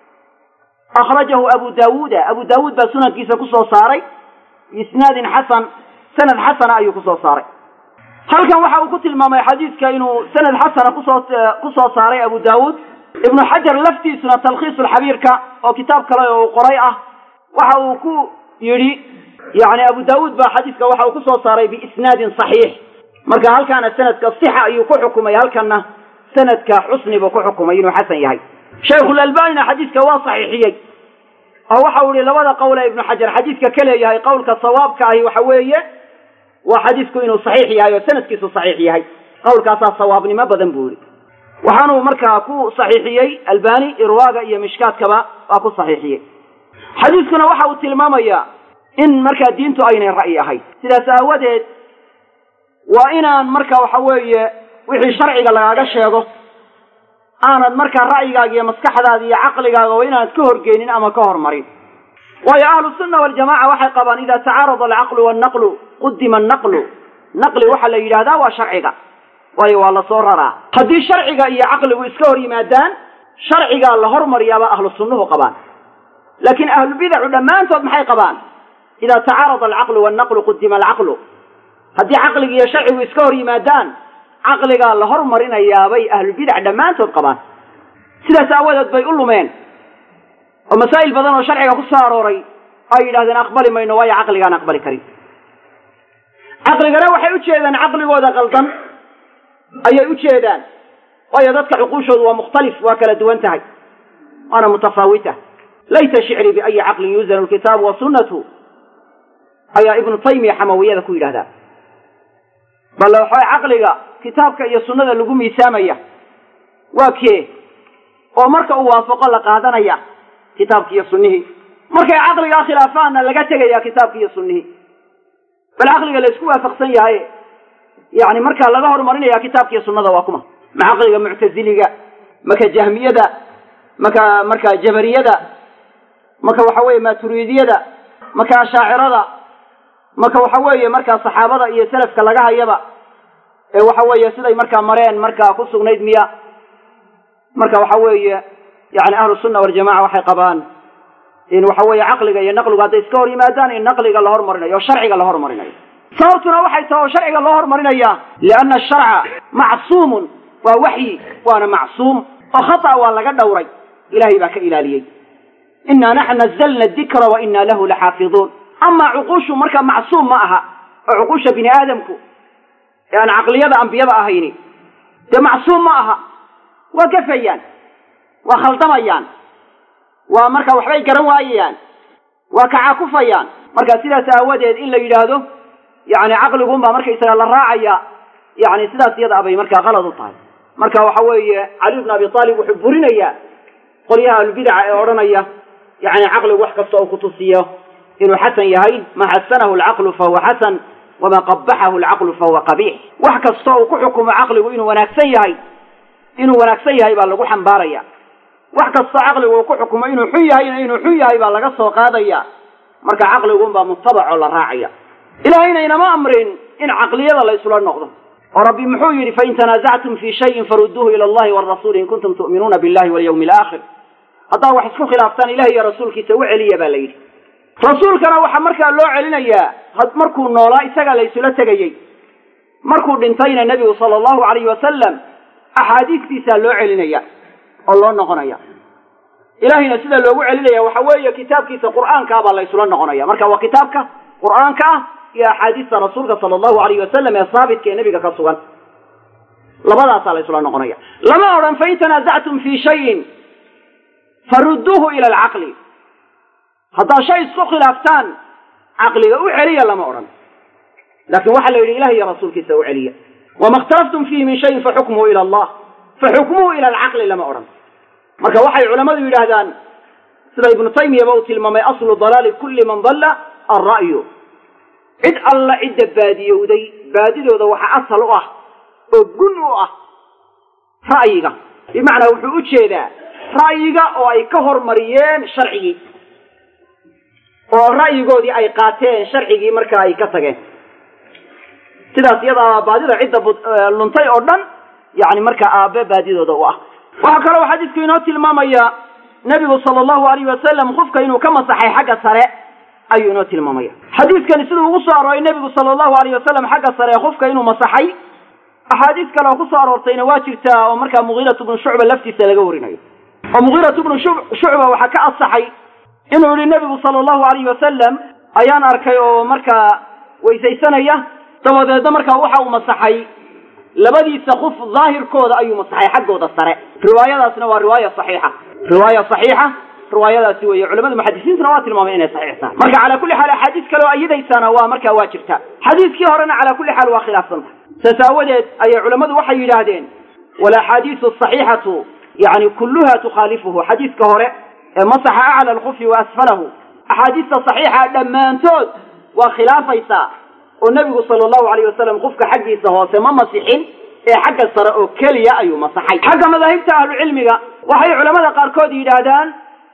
akhrajahu abu daawuuda abu daawuud baa sunankiisa kusoo saaray biisnaadin xasan sanad xasana ayuu kusoo saaray halkan waxa uu ku tilmaamay xadiidka inuu sanad xasana kusoo kusoo saaray abu daawuud ibnu xajar laftiisuna talkhiisu lxabiirka oo kitaab kale oo uu qoray ah waxa uu ku yidhi yani abu daawuud baa xadiiska waxa uu kusoo saaray biisnaadin saxiix marka halkaana sanadka sixa ayuu ku xukumay halkanna sanadka xusni buu ku xukumay inuu xasan yahay shaykhulalbanina xadiiska waa saxiixiyey oo waxa uu yihi labada qowle ibnu xajar xadiiska ka leeyahay qowlka sawaabka ahi waxa weeye waa xadiisku inuu saxiix yahay oo sanadkiisu saxiix yahay qowlkaasaa sawaabnimo badan buu yihi waxaanuu markaa ku saxiixiyey albani irwaaga iyo mishkaadkaba waa ku saxiixiyey xadiiskuna waxa uu tilmaamayaa in markaa diintu aynay ra'yi ahayd sidaas aawadeed waa inaan marka waxa weeye wixii sharciga lagaaga sheego aanad markaa ra'yigaaga iyo maskaxdaada iyo caqligaaga waa inaanad ka horgeynin ama ka hormarin waayo ahlu sunna waljamaca waxay qabaan ida tacaarada alcaqlu wannaqlu qudima annaqlu naqli waxaa la yidhahdaa waa sharciga waayo waa la soo raraa haddii sharciga iyo caqligu iska hor yimaadaan sharcigaa la hormariyaaba ahlu sunnuhu qabaan laakiin ahlubidacu dhammaantood maxay qabaan ida tacaarada alcaqlu wannaqlu qudima alcaqlu haddii caqliga iyo sharcigu iska hor yimaadaan caqligaa la hormarinayaabay ahlubidac dhammaantood qabaan sidaas aawadeed bay u lumeen oo masaa'il badan oo sharciga ku soo arooray ay yidhahdeen aqbali mayno waayo caqligaan aqbali karin caqligana waxay u jeedaan caqligooda qaldan ayay u jeedaan waayo dadka cuquushoodu waa mukhtalif waa kala duwan tahay waana mutafaawita layta shicrii biayi caqlin yuuzanu lkitaabu wasunnatu ayaa ibnu taymiya xamawiyada ku yidhahdaa bale waxaa caqliga kitaabka iyo sunnada lagu miisaamaya waa kee oo marka uu waafaqo la qaadanaya kitaabki iyo sunnihii markay caqligaa khilaafaanna laga tegaya kitaabki iyo sunnihii bal caqliga la isku waafaqsan yahay yani markaa laga horumarinaya kitaabka iyo sunnada waa kuma ma caqliga muctaziliga maka jahmiyada maka marka jabariyada maka waxa weeye maturidiyada maka ashaacirada maka waxa weeye markaa saxaabada iyo salafka laga hayaba ee waxa weeye siday markaa mareen markaa ku sugnayd miya marka waxa weeye yani ahlu sunna waljamaca waxay qabaan in waxa weeye caqliga iyo naqligu hadday iska hor yimaadaan in naqliga la hormarinayo oo sharciga la hormarinayo sababtuna waxay tahay oo sharciga loo hormarinaya lianna asharca macsuumun waa waxyi waana macsuum oo khata waa laga dhowray ilahay baa ka ilaaliyey inaa naxnu nazalna dikra wa inaa lahu laxaafiduun amaa cuquushu marka macsuum ma aha oo cuquusha bini aadamku ee aan caqliyada ambiyada ahayni dee macsuum ma aha waa gafayaan waa khaldamayaan waa marka waxbay garan waayayaan waa kacakufayaan marka sidaas aawadeed in la yidhaahdo yani caqliguunbaa markaysaga la raacaya yani sidaas iyada abay markaa qalad u tahay marka waxa weeye cali bn abi aalib wuxuu burinayaa qolyaha ahlubidaca ee odhanaya yani caqligu wax kasta oo kutusiyo inuu xasan yahay ma xasanahu alcaqlu fahuwa xasan wama qabaxahu alcaqlu fahuwa qabiix wax kasta uu ku xukumo caqligu inuu wanaagsan yahay inuu wanaagsan yahay baa lagu xambaaraya wax kastoo caqligu uu ku xukumo inuu xun yahayna inuu xun yahay baa laga soo qaadaya marka caqliguunbaa mutabacoo la raacaya ilaahayna inama amrin in caqliyada la isula noqdo oo rabbi muxuu yidhi fain tanaasactum fii shayin farudduuhu ila allahi warasuuli in kuntum tu'minuuna billahi walyawmi alaakhir haddaad wax isku khilaaftaan ilahi iyo rasuulkiisa u celiya baa la yidhi rasuulkana waxaa markaa loo celinayaa markuu noolaa isagaa la isula tegayey markuu dhintayna nebigu sala allahu alayhi wasalam axaadiistiisaa loo celinaya oo loo noqonaya ilahayna sida loogu celinaya waxa weeye kitaabkiisa qur'aankaa baa la isula noqonaya marka waa kitaabka qur'aanka ah iyo axaadiista rasuulka sala allahu alayhi wasalam ee saabitka ee nebiga ka sugan labadaasaa la isula noqonaya lama odhan fain tanaasactum fii shayin farudduuhu ila alcaqli haddaad shay isku khilaaftaan caqliga u celiya lama odhan laakin waxaa la yidhi ilah iyo rasuulkiisa u celiya wama ikhtalaftum fiihi min shayin faxukmuhu ila allah faxukmuhu ila alcaqli lama odhan marka waxay culammadu yidhaahdaan sida ibnu taymiyaba uu tilmaamay aslu dalaali kulli man dalla alra'yu cid alla cidda baadiyowday baadidooda waxaa asal u ah oo gun u ah ra'yiga bimacnaa wuxuu u jeedaa ra'yiga oo ay ka hormariyeen sharcigii oo ra'yigoodii ay qaateen sharcigii markaa ay ka tageen sidaas iyadaa baadida cidda luntay oo dhan yani markaa aabe baadidooda u ah waxaa kaloo xadiisku inoo tilmaamaya nebigu sala allahu alayh wasalam qofka inuu ka masaxay xagga sare ayuu inoo tilmaamaya xadiiskani siduu ugu soo arooray nebigu sala allahu alayh wasalam xagga sare qofka inuu masaxay axaadiis kale oo kusoo aroortayna waa jirtaa oo markaa mugiiratu bnu shucba laftiisa laga warinayo oo mugiiratu bnu shucba waxaa ka asaxay inuu yihi nebigu sala allahu alayhi wasalam ayaan arkay oo markaa weysaysanaya dabadeedna markaa waxa uu masaxay labadiisa kuf daahirkooda ayuu masaxay xaggooda sare riwaayadaasna waa riwaaya saxiixa riwaaya saxiixa riwaayadaasi weeye culamada muxadisiintuna waa tilmaamay inay saxiix tahay marka calaa kulli xaal axaadiis kale oo ayadaysana waa markaa waa jirtaa xadiiskii horena calaa kulli xaal waa khilaafsan tahay saas aawadeed ayay culammadu waxay yidhaahdeen walaxaadiisu asaxiixatu yani kulluha tukhaalifuhu xadiiska hore ee masaxa acla alkufi wa asfalahu axaadiista saxiixa dhammaantood waa khilaafaysaa oo nebigu sala allahu alayh wasalam qofka xaggiisa hoose ma masixin ee xagga sare oo keliya ayuu masaxay xagga madaahibta ahlucilmiga waxay culamada qaarkood yidhaahdaan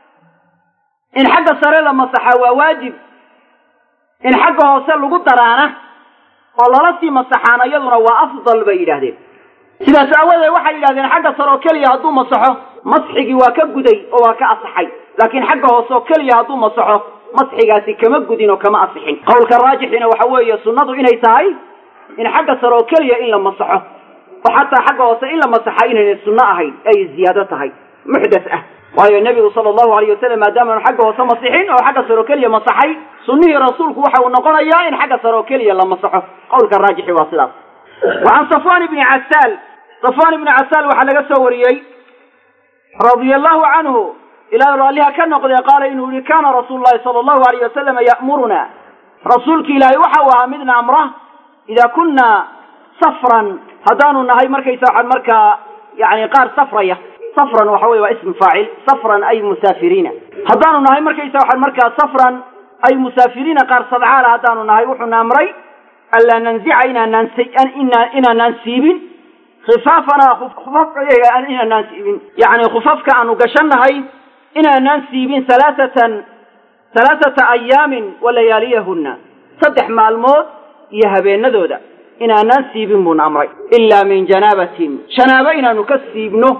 in xagga sare la masaxa waa waajib in xagga hoose lagu daraana oo lala sii masaxaana iyaduna waa afdal bay yidhaahdeen sidaas aawadeed waxay yidhahdeen xagga sare oo keliya hadduu masaxo masxigii waa ka guday oo waa ka asaxay laakiin xagga hoose oo keliya hadduu masaxo masxigaasi kama gudin oo kama asixin qowlka raajixina waxa weeye sunnadu inay tahay in xagga sare oo keliya in la masaxo oo xataa xagga hoose in la masaxa inaynay sunno ahayn ay ziyaado tahay muxdas ah waayo nebigu sala allahu alayh wasalam maadaamaanu xagga hoose masixin oo xagga sare oo keliya masaxay sunnihii rasuulku waxa uu noqonayaa in xagga sare oo keliya la masaxo qowlka raajixi waa sidaas wa can safwan ibni casaal safwan ibni casaal waxaa laga soo wariyey radia allahu canhu ilaah raalliha ka noqdee qaala inuu yihi kaana rasuulu llahi sala allahu alayh wasalama ya'muruna rasuulki ilaahay waxa uu ahaa midna amra idaa kunna safran haddaanu nahay markaysa waxaan markaa yani qaar safraya safran waxa weye waa ism faacil safran ay musaafiriina haddaanu nahay markaysa waxaan markaa safran ay musaafiriina qaar sadcaala haddaanu nahay wuxuuna amray anlaa nanzica inaanaan inaanaan siibin khifaafanaa khufafkayaga inaanaan siibin yani khufafka aanu gashannahay inaanaan siibin halaaatan halaathata ayaamin wa layaaliyahunna saddex maalmood iyo habeenadooda inaanaan siibin buuna amray ilaa min janaabatin janaabo inaanu ka siibno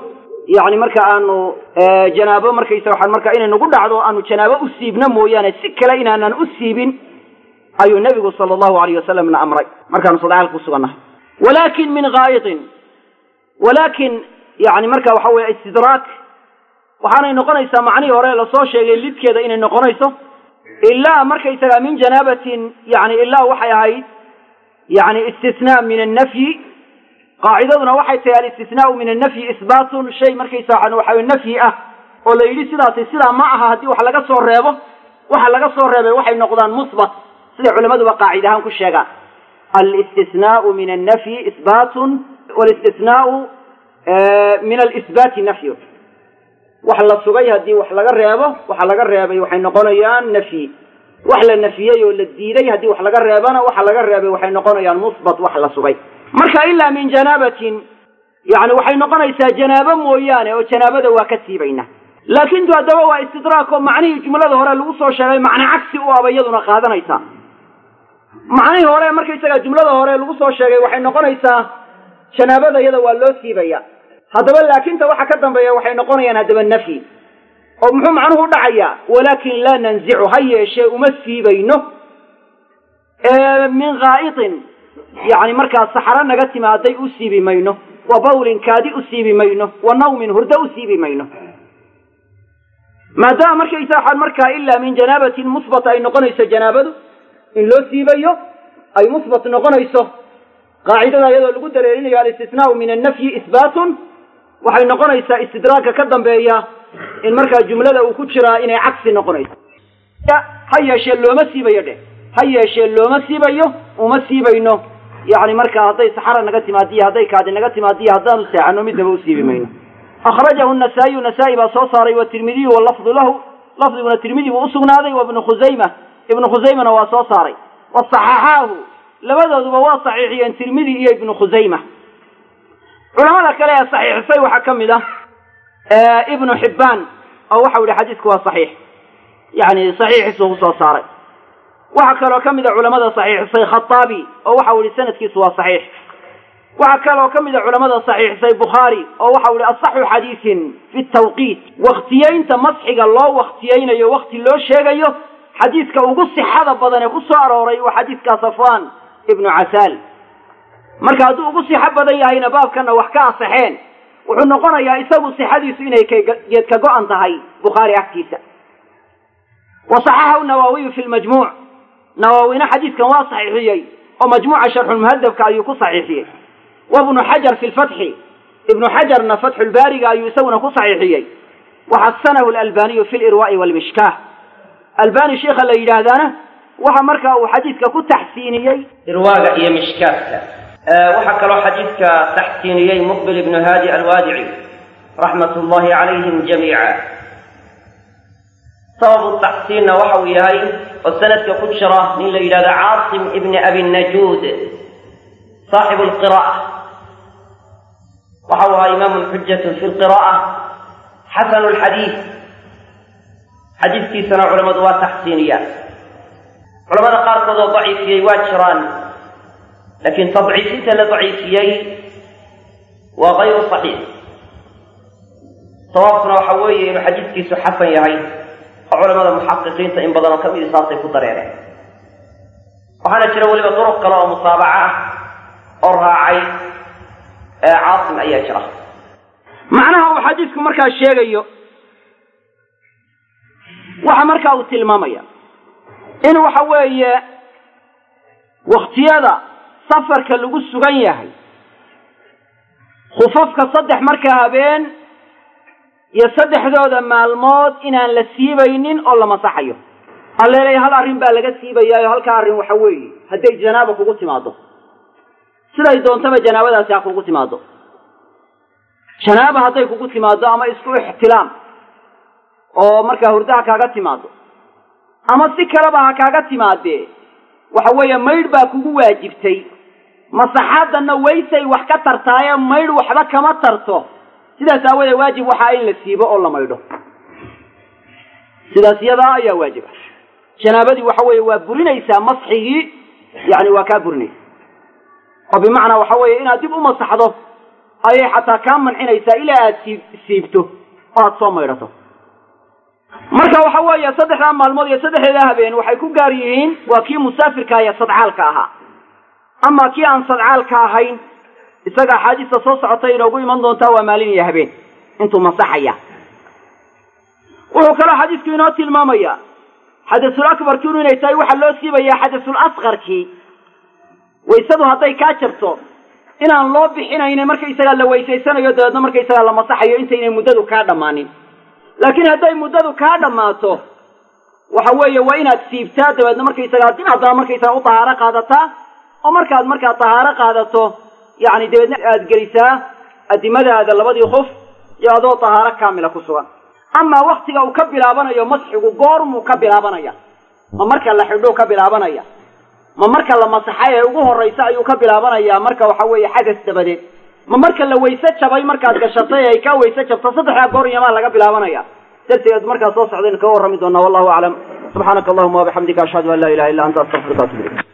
yacni marka aanu janaabo markaysa waxaan marka inay nagu dhacdo aanu janaabo u siibno mooyaane si kale inaanan u siibin ayuu nebigu sala allahu alayh wasalamna amray markaanu sadexaal ku sugannahay walaakin min gaa'itin walaakin yani marka waxa weeye istidraak waxaanay noqonaysaa macnihii hore lasoo sheegay lidkeeda inay noqonayso ilaa markaysaga min janaabatin yani ilaa waxay ahayd yani istisnaa min annafyi qaacidaduna waxay tahay alistisnaau min annafyi isbaatun shay markaysa waxa nafyi ah oo la yidhi sidaasi sidaa ma aha haddii wax laga soo reebo waxa laga soo reebay waxay noqdaan musbat siday culamaduba qaacid ahaan ku sheegaan alistisnaau min annafyi isbaatun walistisnaau min alisbaati nafyu wax la sugay haddii wax laga reebo waxa laga reebay waxay noqonayaan nafyi wax la nafiyey oo la diiday haddii wax laga reebana waxa laga reebay waxay noqonayaan musbat wax la sugay marka ilaa min janaabatin yani waxay noqonaysaa janaabo mooyaane oo janaabada waa ka siibayna laakintu haddaba waa istidraak oo macnihii jumlada hore lagu soo sheegay macne cagsi u aba iyaduna qaadanaysaa macnihii hore markaysaga jumlada hore lagu soo sheegay waxay noqonaysaa janaabada iyada waa loo siibaya haddaba laakinta waxa ka dambeeya waxay noqonayaan haddaba nafyi oo muxuu macnuhu u dhacayaa walaakin laa nanzicu ha yeeshee uma siibayno min haa'itin yani markaa saxaro naga timaaday u siibi mayno wa bawlin kaadi u siibi mayno wa nawmin hurdo u siibi mayno maadaama markaysa waxaan markaa ilaa min janaabatin musbat ay noqonayso janaabadu in loo siibayo ay musbat noqonayso qaacidada iyadoo lagu dareerinayo alistisnaau min annafyi isbaatun waxay noqonaysaa istidraagka ka dambeeya in markaa jumlada uu ku jiraa inay cagsi noqonayso ha yeeshee looma siibayo dheh ha yeeshee looma siibayo uma siibayno yani markaa hadday saxara naga timaadiyo hadday kaadi naga timaadiyo haddaanu seexano midnaba u siibi mayno akhrajahu nasaa-iyu nasaa-i baa soo saaray watirmidiyu walafdu lahu lafdiguna tirmidi buu usugnaaday wa ibnu khusayma ibnu khusaymana waa soo saaray wa saxaxaahu labadooduba waa saxiixiyeen tirmidi iyo ibnu khusayma culamada kale ee saxiixisay waxaa ka mid ah ibnu xibbaan oo waxau yihi xadiisku waa saxiix yani saxiixiisuu kusoo saaray waxaa kaloo ka mid a culamada saxiixisay khataabi oo waxau yihi sanadkiisu waa saxiix waxaa kaloo ka mid a culamada saxiixisay bukhaari oo waxau yihi asaxu xadiisin fi tawqiit waktiyeynta masxiga loo waktiyeynayo wakti loo sheegayo xadiiska ugu sixada badan ee ku soo arooray waa xadiiska safwan ibnu casaal marka hadduu ugu sixo badan yahayna baabkana wax ka asaxeen wuxuu noqonayaa isagu sixadiisu inay geed ka go-an tahay bukhaari agtiisa wa saxaxahu nawaawiyu fi lmajmuuc nawaawina xadiiskan waa saxiixiyey oo majmuuca sharxulmuhadabka ayuu ku saxiixiyey wa ibnu xajar fi lfatxi ibnu xajarna fatxulbaariga ayuu isaguna ku saxiixiyey waxasanahu lalbaniyu fi lirwaai walmishkaah albani sheikha la yidhaahdaana waxa markaa uu xadiidka ku taxsiiniyey irwaaga iyo mishkaafka waxaa kaloo xadiidka taxsiiniyey muqbil ibnu haadi alwaadici raxmat ullahi calayhim jamiica sababu taxsiinna waxa uu yahay oo sanadka ku jira nin la yidhahdo caasim ibni abi najuud saaxibu lqira'a waxa uu ahaa imaamun xujatun fi lqira'a xasanu lxadiid xadiidkiisana culammadu waa taxsiiniyaan culamada qaarkood oo daciifiyey waa jiraan laakiin tadciifinta la daciifiyey waa kayru saxiix sawaabkuna waxa weeye inuu xadiidkiisu xasan yahay oo culamada muxaqiqiinta in badanoo ka midi saasay ku dareereen waxaana jira weliba duruq kale oo musaabaca ah oo raacay caasim ayaa jira macnaha uu xadiidku markaa sheegayo waxa markaa uu tilmaamaya in waxa weeye waktiyada safarka lagu sugan yahay khufafka saddex markaa habeen iyo saddexdooda maalmood inaan la siibaynin oo la masaxayo alleelay hal arrin baa laga siibayaayo halkaa arrin waxa weeye hadday janaaba kugu timaado siday doontaba janaabadaasi ha kugu timaado janaaba hadday kugu timaado ama isku ixtilaam oo markaa hurdaha kaaga timaado ama si kaleba ha kaaga timaadee waxa weeye maydh baa kugu waajibtay masaxaadanna waysay wax ka tartaaye maydh waxba kama tarto sidaas aawoodee waajib waxaa in la siibo oo la maydho sidaas iyadaa ayaa waajib ah janaabadii waxa weeye waa burinaysaa masxigii yani waa kaa burinaysa oo bimacnaa waxa weeye inaad dib u masaxdo ayay xataa kaa mancinaysaa ilaa aad siib siibto oo aad soo maydhato marka waxa weeye saddexdaa maalmood iyo saddexdeeda habeen waxay ku gaar yihiin waa kii musaafirka iyo sadcaalka ahaa ama kii aan sadcaalka ahayn isaga axaadiista soo socotay inoogu iman doontaa waa maalin iyo habeen intuu masaxaya wuxuu kaloo xadiisku inoo tilmaamaya xadasul akbarkiinu inay tahay waxaa loo siibayaa xadasul asqarkii waysadu hadday kaa jabto inaan loo bixinayna markaysagaa la weysaysanayo dabeedna markaysagaa la masaxayo intaynay muddadu kaa dhammaanin laakiin hadday muddadu kaa dhammaato waxa weeye waa inaad siibtaa dabeedna markaysagaa dib haddana markaysaga u tahaaro qaadataa oo markaad markaa tahaaro qaadato yacni dabeedna aad gelisaa adimadaada labadii qof iyo adoo tahaaro kaamila ku sugan amaa waktiga uu ka bilaabanayo masxigu goormuu ka bilaabanaya ma marka la xidhuu ka bilaabanaya ma marka la masaxay ee ugu horraysa ayuu ka bilaabanayaa marka waxa weeye xadas dabadeed ma marka la wayse jabay markaad gashatay ay kaa wayse jabto saddexdaa goor iyamaa laga bilaabanaya darsigeed markaa soo socdaynu kaga warrami doonaa wallahu aclam subxaanaka allahuma wabixamdika ashhadu an laa ilaha illa anta astaqfiruka atub ilayk